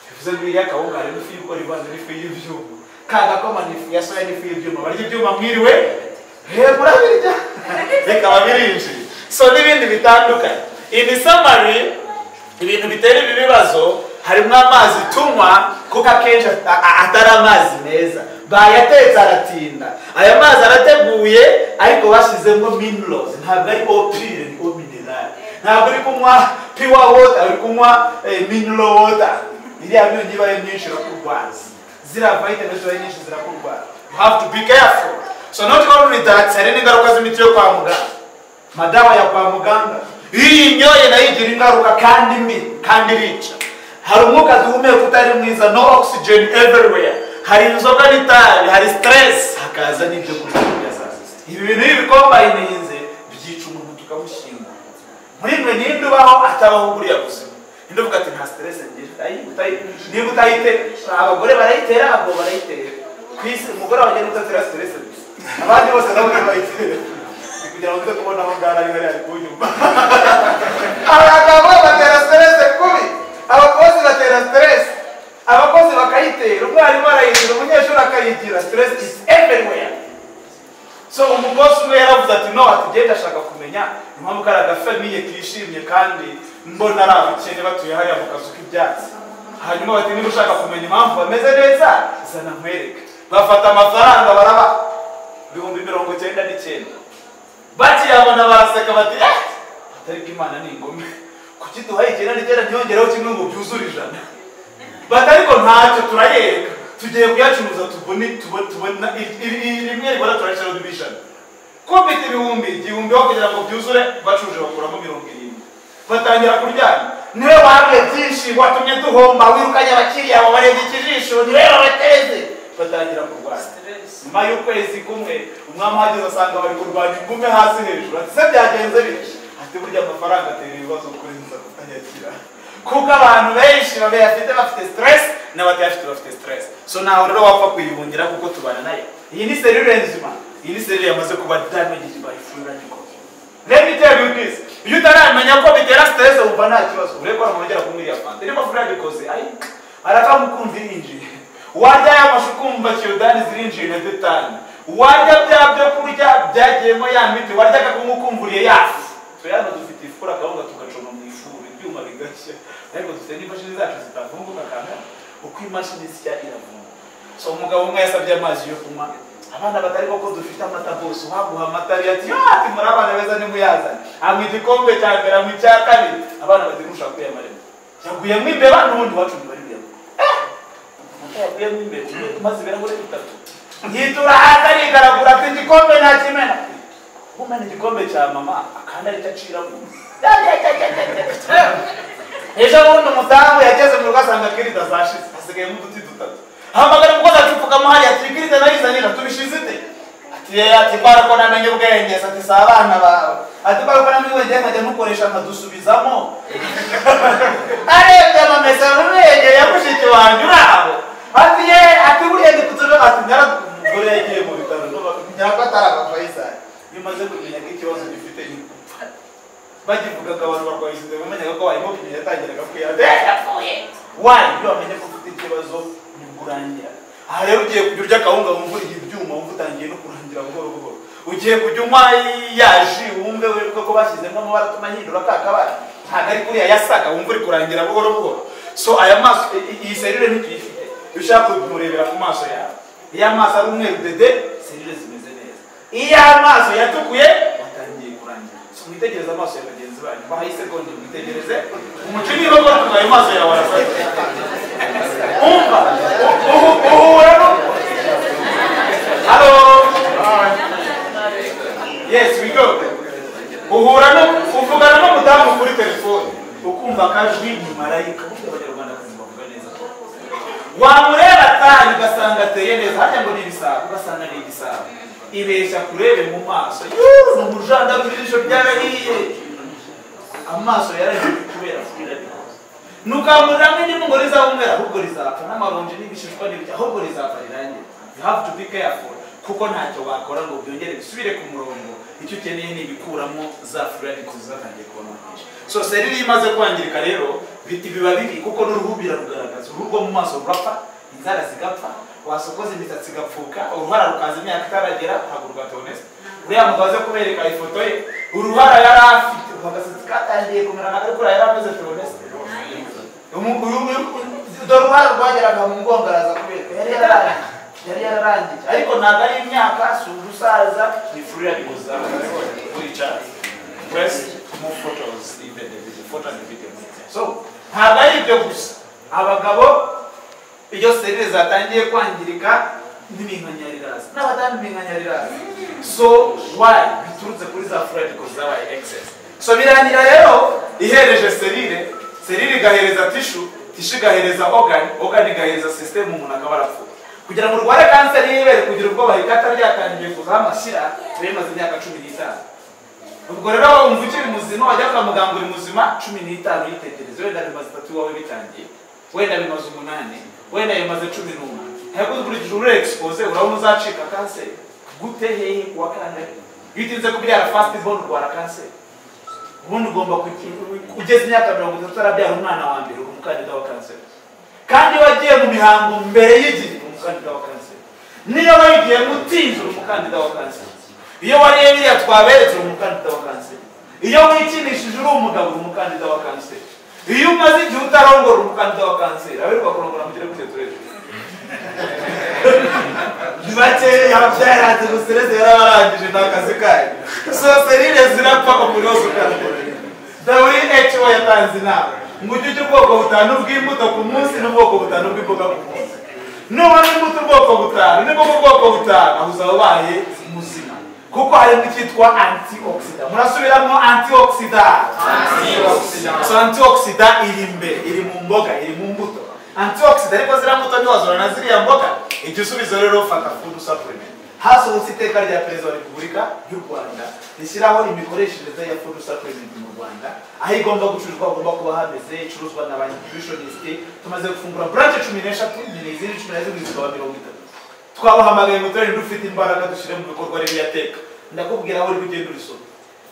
bivuze ngo iriya kawunga harimo ifu y'ibigori ivanze n'ifu y'ibyuma ka gakoma ni ifu ya soya n'ifu y'ibyuma barya ibyuma mwiriwe reba urabirya reka babirinjire so n'ibindi bitandukanye in summary ibintu bitera ibi bibazo harimo amazi tunywa kuko akenshi ata- a- atari amazi meza bayatetse aratinda aya mazi arateguye ariko bashyizemo minerals ntabwo ari opire ni o minerali ntabwo uri kunywa pure water uri kunywa eh, mineral water iriya myunyu iba ari myinshi irakurwaza ziriya vitamins iba ari nyinshi zirakurwaza you have to be careful so not only that hari n'ingaruka z'imiti yo kwa muganga madawa ya kwa muganga iyi nyoye nayo igira ingaruka kandi mbi kandi irica hari umwuka duhumeka utari mwiza no oxygen everywhere hari inzoga n'itabi hari stress hakaza n'ibyo kurya bya saa sita ibi bintu iyo bikombayininze byica umuntu tukamushyingura muri mwe ninde ubaho atabaho buriya buzima ninde uvuga ati nta stress ngira Ayi, utayi- niba utayite abagore barayitera abagabo barayitera ku isi umugore wawe agenda utatera stress gusa abandi bose nabo ntibayitera kugira ngo uze kubona aho ngaho ari hariya kunyuma abagabo batera siterese kubi abakozi batera siterese abakozi bakayitera umwarimu arayigira umunyeshuri akayigira siterese is everywhere so umukozi umwe yaravuze ati no atugenda ashaka kumenya impamvu kari agafamiye kishimye kandi mbona ari abakene batuye hariya mu kazu k'ibyatsi hanyuma bati niba ushaka kumenya impamvu bameze neza zana nkwereke bafata amafaranga baraba ibihumbi mirongo cyenda n'icyenda bakiyabona baraseka bati "Eh, ariko imana ni ingome kuki duhaye icyenda n'icyenda ntiyongeraho kimwe ngo byuzure ijana bati ariko ntacyo turayereka tugiye kuyacuruza tubone tubone tubone i- i- i- rimwe ribona turashyiraho indi ijana kubita ibihumbi igihumbi aho kugira ngo byuzure bacuje bakuramo mirongo irindwi batangira kuryana niwe wabwiye byinshi watumye duhomba wirukanye abakiriya wabarebye ikijisho niwe wabateze batangira kurwana nyuma y'ukwezi kumwe umwami ahageze asanga bari kurwanya ingume hasi hejuru ati se byagenze bityo ati burya amafaranga atera ibibazo kuri nza kutayakira kuko abantu benshi bayafite bafite stress n'abatayafite bafite stress so ntawe rero wapfa kuyihungira kuko tubana nayo iyi ni serire nzima iyi ni serire yamaze kuba damaged by fulani let me tell you this iyo utaramenya ko bitera stress wumva nta kibazo urebe ko hari umuntu ugera kumwe iriya fanta irimo fulani koze arakamukumva irinjiye warya ya mashu ukumva kiyodani zirinjiye na detani warya bya byo kurya byagiyemo ya miti waryaga kumwe ukumvuriye yafu tuyano dufite ifura akawunga tugacoma mu ifuru ibyuma bigashya ariko dufite n'imashini zacu zitavumbuka kangana uko imashini zisya iravumbuka so umugabo umwe yasabye amazi yo kunywa abana batari ko dufite amata bose uhaguha amata ariyo ati "Ah, ati muri abana beza nimuyazane amwe igikombe cya mbere amwe icya kabiri abana bati mushaka kuyamaremo yaguyemo imbeba n'ubundi wacu ntibari buyamo yaguyemo imbeba maze ibirahure bitatu ntiturahata rigaragura ati igikombe nakimena umena igikombe cya mama akandi aricyo aciramo ejo bundi umudamu yageze mu rugo asanga kirida zashize hasigayemo uduti dutatu hamagara umukozi acupfukamo hariya ati kirida nayizanira tubishize ite ati "Eh, ati mbara ko namenye ubwenge Se ati si abana bawe ati mbara ko namenye ubwenge nkajya mukoresha nkadusubizamo arebye amamesa n'ubwenge ya mushiki wanjye uri aho ati ye ati buriya gitutse ati nyara umugore yagiye mu bitaro nyako atari abafayisari iyo umaze kumenya ko ikibazo gifite ni gupfa bakivugaga abantu barwaye isida bamenyaga ko barimo kumenya yatangiraga kwiyata yapfuye wayi iyo wamenye ko ufite ikibazo nibwo urangira aha rero ugiye kujya urya akawunga wumva uriye ibyuma wumva utangiye no kurangira buhoro buhoro ugiye kujya unywa ya ji wumve wibuke ko bashyizemo amabara atuma ahindura ka kabara ntabwo ari kuriya yasaga wumva uri kurangira buhoro buhoro so aya maso i- iyi serire ntikiyifite iyo ushaka kumurebera ku maso yawe iyo amaso ari umweru dede serire zimeze neza iyo amaso yatukuye watangiye kurangira so mwitegereze amaso ya bagenzi banyu bahaye isegonda mwitegereze umuco niba watunga ayo maso yawe arasate umva uhu- uhura no halo yes we go uhura no uvugana n'umudamu kuri telefone ukumva akajwi ni marayika burya abanyarwanda bazi bavuga neza wamureba atari ugasanga ateye neza harya ngo ni ibisabo ugasanga ni igisabo ibeshya kurebe mu maso yuuu ni umujandaro ijisho ryarahiye amaso yarahiye kubera kubirabika nukamurira mwindi mungo rizabumera ahubwo rizapfa n'amaronji n'ibishishwa n'ibirya ahubwo rizapfa rirangira you have to be careful kuko ntacyo wakora ngo byongere bisubire ku murongo icyo ukeneye ni ibikuramo za furani kuzatangiye kubona umugisha so seri iyo imaze kwangirika rero bi- biba bibi kuko n'uruhu birarugaragaza uruhu rwo mu maso rurapfa inzara zigapfa wasokoza imisatsi igapfuka uruhara rukaza imyaka itaragera ntabwo rwatonetse uriya mugabo aze kubereka ifoto ye uruhara yari afite agasatsi katangiye kumera nka ariko yari ameze tonese dore uruhare rwageraga mu mugongo araza kubereka yari yararangiye yari yararangije ariko ntabwo ari imyaka si ubusaza ni furira bikoza wicara press mu photos even the video photo and video so ntabwo ari ibyo gusa abagabo iyo serire zatangiye kwangirika n'iminkanyarirazi n'abadamu iminkanyarirazi so why biturutse kuri za furira bikoza zabaye excess so birangira rero ihereje serire serire igahereza tishu tishu igahereza ogani ogani igahereza sisiteme umuntu akaba arapfuye kugira ngo urware kanseri y'ibere kugira ubwoba rikata ryatangiye kuzaho amashyira biba bimaze imyaka cumi n'itanu ubwo rero wumva ukiri muzima wajya kwa muganga uri muzima cumi n'itanu yitegereza wenda bimaze itatu iwawe bitangiye wenda bimaze umunani wenda bimaze cumi n'umwe ariko ukurikije uri expose urabona uzacika kanseri gute hehe kuwa kane iyo utinze kubyara fast born urwara kanseri ubundi ugomba kuki- ugeze imyaka mirongo itatu arabyara umwana wa mbere uri umukandida wa kanseri kandi wagiye mu mihango mbere y'igihe uri umukandida wa kanseri niyo wayigiye mutinze uri umukandida wa kanseri iyo wariye biriya twaberetse uri umukandida wa kanseri iyo wikinishije uri umugabo uri umukandida wa kanseri iyo umaze igihe utarongora uri umukandida wa kanseri aberwa kurongora mugire kuri turere ni bakeya byaranze gusereze yarabarangije ni akazi kayo so serire zirapfa ku munsi ukandida who yatanze inama ngo ujye ujya ubwoko butanu bw'imbuto ku munsi n'ubwoko butanu bw'imboga ku munsi nubona imbuto ubwoko butanu nibwo mu bwoko butanu aho uzaba ubaye muzima kuko harimo icyitwa antioxida murasubiramo antioxida so antioxida iri imbere iri mu mboga iri mu mbuto antioxida ariko ziriya mbuto ntiwazura na ziriya mboga igihe usubiza rero fata food supplement hasohotse iteka rya perezida wa repubulika y'u rwanda rishyiraho imikoreshereze ya food supplement mu rwanda aho igomba gucuruzwa hagomba kuba hameze icuruzwa na ba nutritioniste tumaze gufungura burance cumi n'eshatu nyine izindi cumi na zirindwi zikaba mirongo itatu twabahamagaye ngo turarinde ufite imbaraga dushyire mu bikorwa rero yateka ndakubwira aho uri kugenda urisoma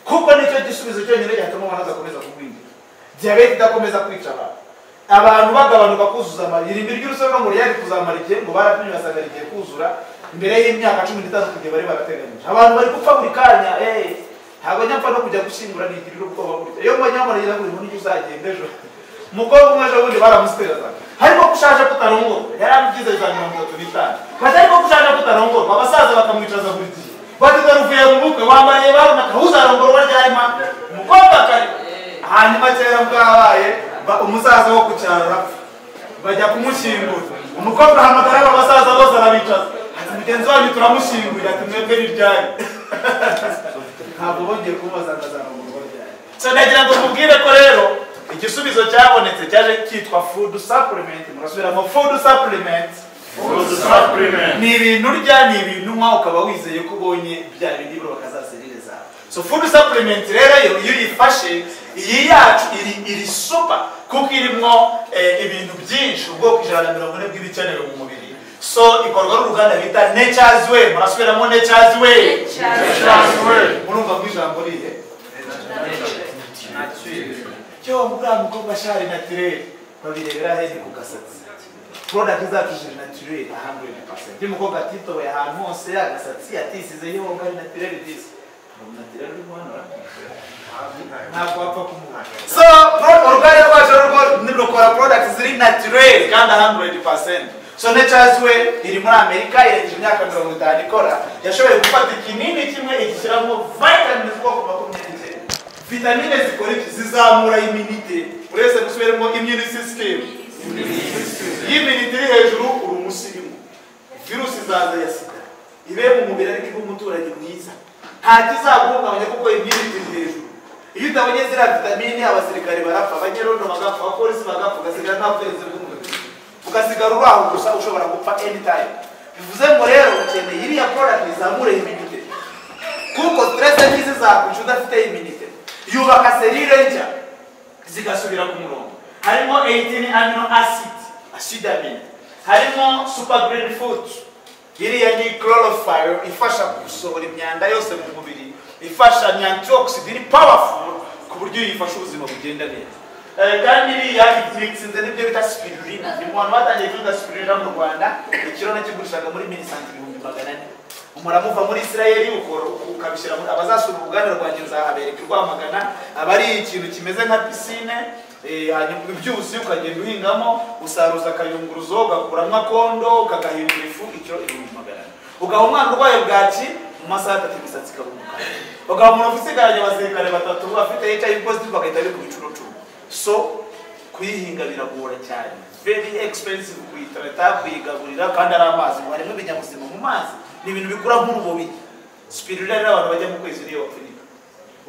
kuko nicyo gisubizo cyonyine cyatuma abantu badakomeza kugwingira diyabete idakomeza kwica abantu abantu bagabanuka kuzuza amayiri irimbi ry'urusobe ngo ryari kuzamara igihe ngo barapimye basanga igihe kuzura imbere y'imyaka cumi n'itanu kujya bari barateganyije abantu bari gupfa buri kanya eh, ntabwo njya mpfa no kujya gushyingura nigirira ubwoba gutya iyo mbonye aho muragira ngo inkuru uzagenda ejo umukobwa umwe ejo bundi baramusiterazaga ariko ko ushaje kutarongorwa yarambyize za mirongo itatu n'itanu bati ariko ko ushaje kutarongorwa abasaza bakamwicaza buri gihe bati dore uvuye mu bukwe wambariye barunaka uzarongorwa ryari ma umukobwa kare hanyuma kera bwabaye ba- umusaza wo ku cyaro arapfa bajya kumushyingura umukobwa ahamagara aba basaza bose arabicaza ati mugenzi wanyu turamushyinguye ati mwebwe ni ryari ntabwo bongeye kumubaza ngo azarongorwa ryari so nagira ngo mubwire ko rero igisubizo cyabonetse cyaje cyitwa food supplement murasubiramo food supplement ni ibintu urya ni ibintu unywa ukaba wizeye ko ubonye bya bindi birubaka za serire zawe so food supplement rero yo iyo uyifashe iyi yacu iri iri super kuko irimo eh, ibintu byinshi ubwoko ijana na mirongo ine bw'ibikenewe mu mubiri so ikorwa n'uruganda bita nature's way murasubiramo nature's way nature's way murumva ngo ijambo rihe yo buriya mukobwa ashari naturere babirebera hene ku gasatsi product zacu ziri naturere ahantu ni pasenti umukobwa atitoboye ahantu hose agasatsi atisize yo ngo ari naturere disi naturere uri guhanura ntabwo wapfa kumuha so pro- uruganda rwacu rwo rukora products ziri naturel kandi 100% so nature's way iri muri amerika irengeje imyaka mirongo itanu ikora yashoboye gufata ikinini kimwe igishyiramo vitamine z'ubwoko makumyabiri n'icyenda vitamine zikora iki zizamura iminite uretse gusubiramo immunity system iyo iminite iri hejuru uri umusirimu virusi zaza ya sida ibe mu mubiri ariko iba umuturage mwiza nta kizaguhungabanya kuko imyiriti iri hejuru iyo utabonye ziriya vitamine abasirikare barapfa abanyerondo bagapfa abapolisi bagapfa ugasigara nta butegetsi bw'umubiri ugasigara uri aho gusa ushobora gupfa anytime bivuze ngo rero ukeneye iriya product izamura iminite kuko stress n'izi zakwica udafite iminite yubaka serire nshya zigasubira ku murongo harimo 18 amino acid acid amino harimo super green food iriya ni chlorophyll ifasha gusohora imyanda yose mu mubiri ifasha ni antioxid ni powerful ku buryo uyifasha ubuzima bugenda neza Eh, kandi iriya imikizinze n'ibyo bita spirulina ni mu bantu batangiye kuvuga spirulina mu rwanda ikiro nakigurishaga muri minisante ibihumbi magana ane umurama uva muri isirayeli ukora ukabishyira muri abazasura uruganda rwanjye nzahabereka i rwamagana aba ari ikintu kimeze nka pisine eh, hanyuma ibyuzi ukagenda uhingamo usaruza akayunguruzo ugakuramo akondo ukagahindura ifu ikiro ibihumbi magana ane ugaha umwana urwaye bwaki mu masaha atatu imisatsi ikaba umukara ugaha umuntu usigaranye abasirikare batatu bafite hiv positive bagahita bikuba inshuro so kuyihinga biragora cyane very expensive kuyitarata kuyigaburira kandi ari amazi ngo harimo ibinyabuzima mu mazi ni ibintu bikura nk'urubobi spirulina rero abantu bajya mu kwezi niyo bapfunyika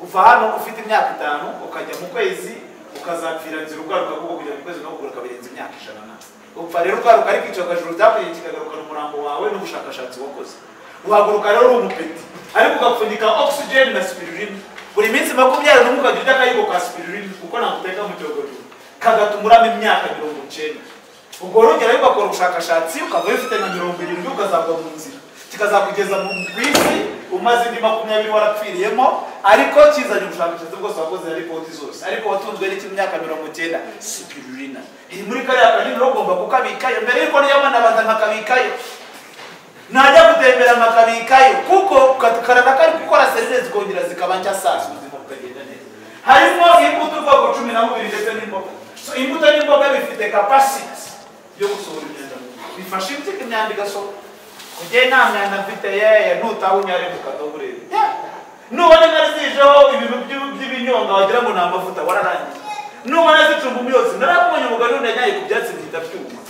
uva hano ufite imyaka itanu ukajya mu kwezi ukazapfira nzira ugaruka kuko kujya mu kwezi no kugaruka birenze imyaka ijana na upfa rero ugaruka ariko icyo akajuru byakuye kikagarukana umurambo wawe n'ubushakashatsi wakoze uhaguruka rero uri umupeti ariko ugapfunyika oxygen na spirulina buri minsi makumyabiri n'umwe ukajya urya akayigo ka spirulina kuko ntakuteka mu cyogorero kagatuma urama imyaka mirongo icyenda ubwo rugero ariko ukakora ubushakashatsi ukaba bifite na mirongo irindwi ukazagwa mu nzira kikazakugeza mu ku isi umaze indi makumyabiri warapfiriyemo ariko kizanye ubushakashatsi bwose wakoze na ripoti zose ariko watunzwe n'iki myaka mirongo icyenda sipirulina iri muri kariya kanini rero ugomba kukabikayo mbere y'uko niyabona abanza nkakabikayo najya gutembera nkakabikayo kuko karana kari gukora serivisi zikongera zikaba nshya sasa ubuzima bukagenda neza harimo imbuto ubwoko cumi na bubiri ndetse n'imboga so imbuto n'imboga bifite capacity yo gusohora imyanda bifasha impyiko imyanda igasohora kujya nta myanda mfite yeye ntutawunyare mu kadoburere nubona inka zijeho ibintu by'u- by'ibinyonga wagira ngo ni amavuta wararangiye nubona zicumba umuyotsi narakumenya umugani unanyaye ku byatsi bihita byuma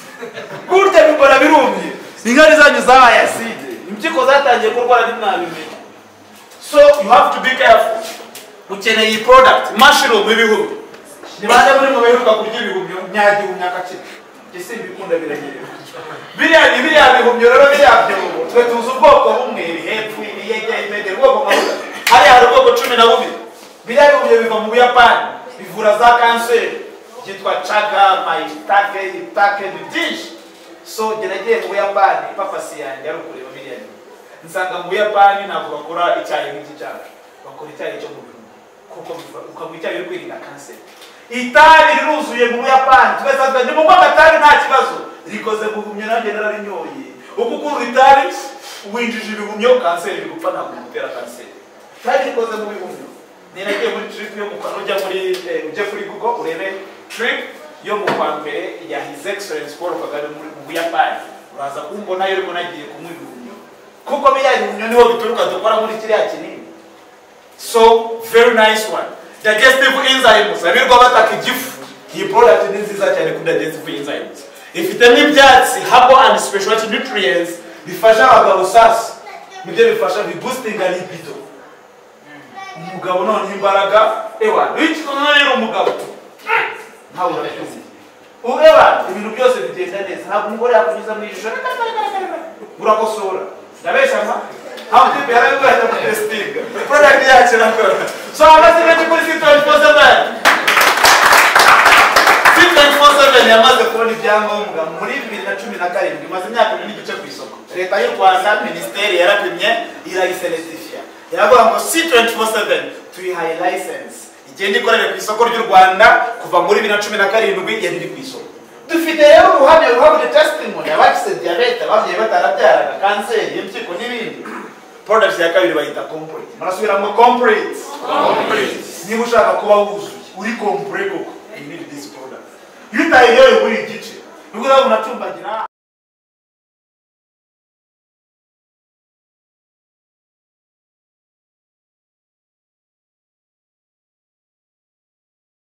burya bikora birumye inkari zanyu zabaye aside impyiko zatangiye kurwara ntimwabimenya so you have to be careful ukeneye iyi product mushroom ibihumyo ni bande muri mu baheruka kurya ibihumyo nyagihumyo agakira ese ibikunda biranyerera biriya ni biriya bihumyo rero biriya byobo twe tuzi ubwoko bumwe ibihepfu ibiyege imede ubwoko nka bumwe hariya hari ubwoko cumi na bubiri biriya bihumyo biva mu buyapani bivura za kanseri byitwa caga mayitake itake ni byinshi so jye nagiye mu buyapani papasi yanjye ari ukureba biriya bihumyo nsanga mu buyapani ntabwo bakora icyayi nk'iki cyacu bakora icyayi cyo mu bihumyo kuko biva- ukanywa icyayi uri kwirinda kanseri itabi riruzuye mu buyapani tugasanga ni mu mwaka tabi nta kibazo rikoze mu bihumyo nanjye nararinyoye uko ukunda itabi winjije ibihumyo kanseri iri gupfa ntabwo imutera kanseri itabi rikoze mu bihumyo ni nagiye muri trip yo mu kwa ujya muri eh, ujye kuri google urebe trip yo mu kwa mbere ya his excellence paul kagame muri mu buyapani uraza kumbonayo ariko nagiye kumuha ibihumyo kuko biriya bihumyo niho bituruka dukora muri kiriya kinini so very nice one digestive enzymes abirirwa bataka igifu iyi product ni nziza cyane kuri digestive enzymes ifite n'ibyatsi habo and specialty nutrients bifasha abagabo sasa nibyo bifasha bibustinga libido umugabo noneho imbaraga ewa wikikomere umugabo ntawe urabyumva ubu ewa ibintu byose bigenda neza ntabwo umugore yakunyuza mu ijisho urakosora ndabeshya nka ntabwo utipe yarabivuga ngo testinga product yacu irakora so amaze benshi kuri sitoni fose bari sitoni fose bari yamaze kubona ibyangombwa muri bibiri na cumi na karindwi imaze imyaka ibiri n'igice ku isoko leta y'u rwanda minisiteri yarapimye irayiseretifya iravuga ngo sitoni fose bari tuyihaye license igenda ikorera ku isoko ry'u rwanda kuva muri bibiri na cumi na karindwi yari iri ku isoko dufite rero uruhare ruhabwa testimony abagize diyabete ababyeyi batarabyaraga kanseri impyiko n'ibindi products ya kabiri bayita complete murasubira ngo complete niba ushaka kuba wuzuye uri compure koko you need this product iyo utayiyoye buri gice nibwo uzabona acumba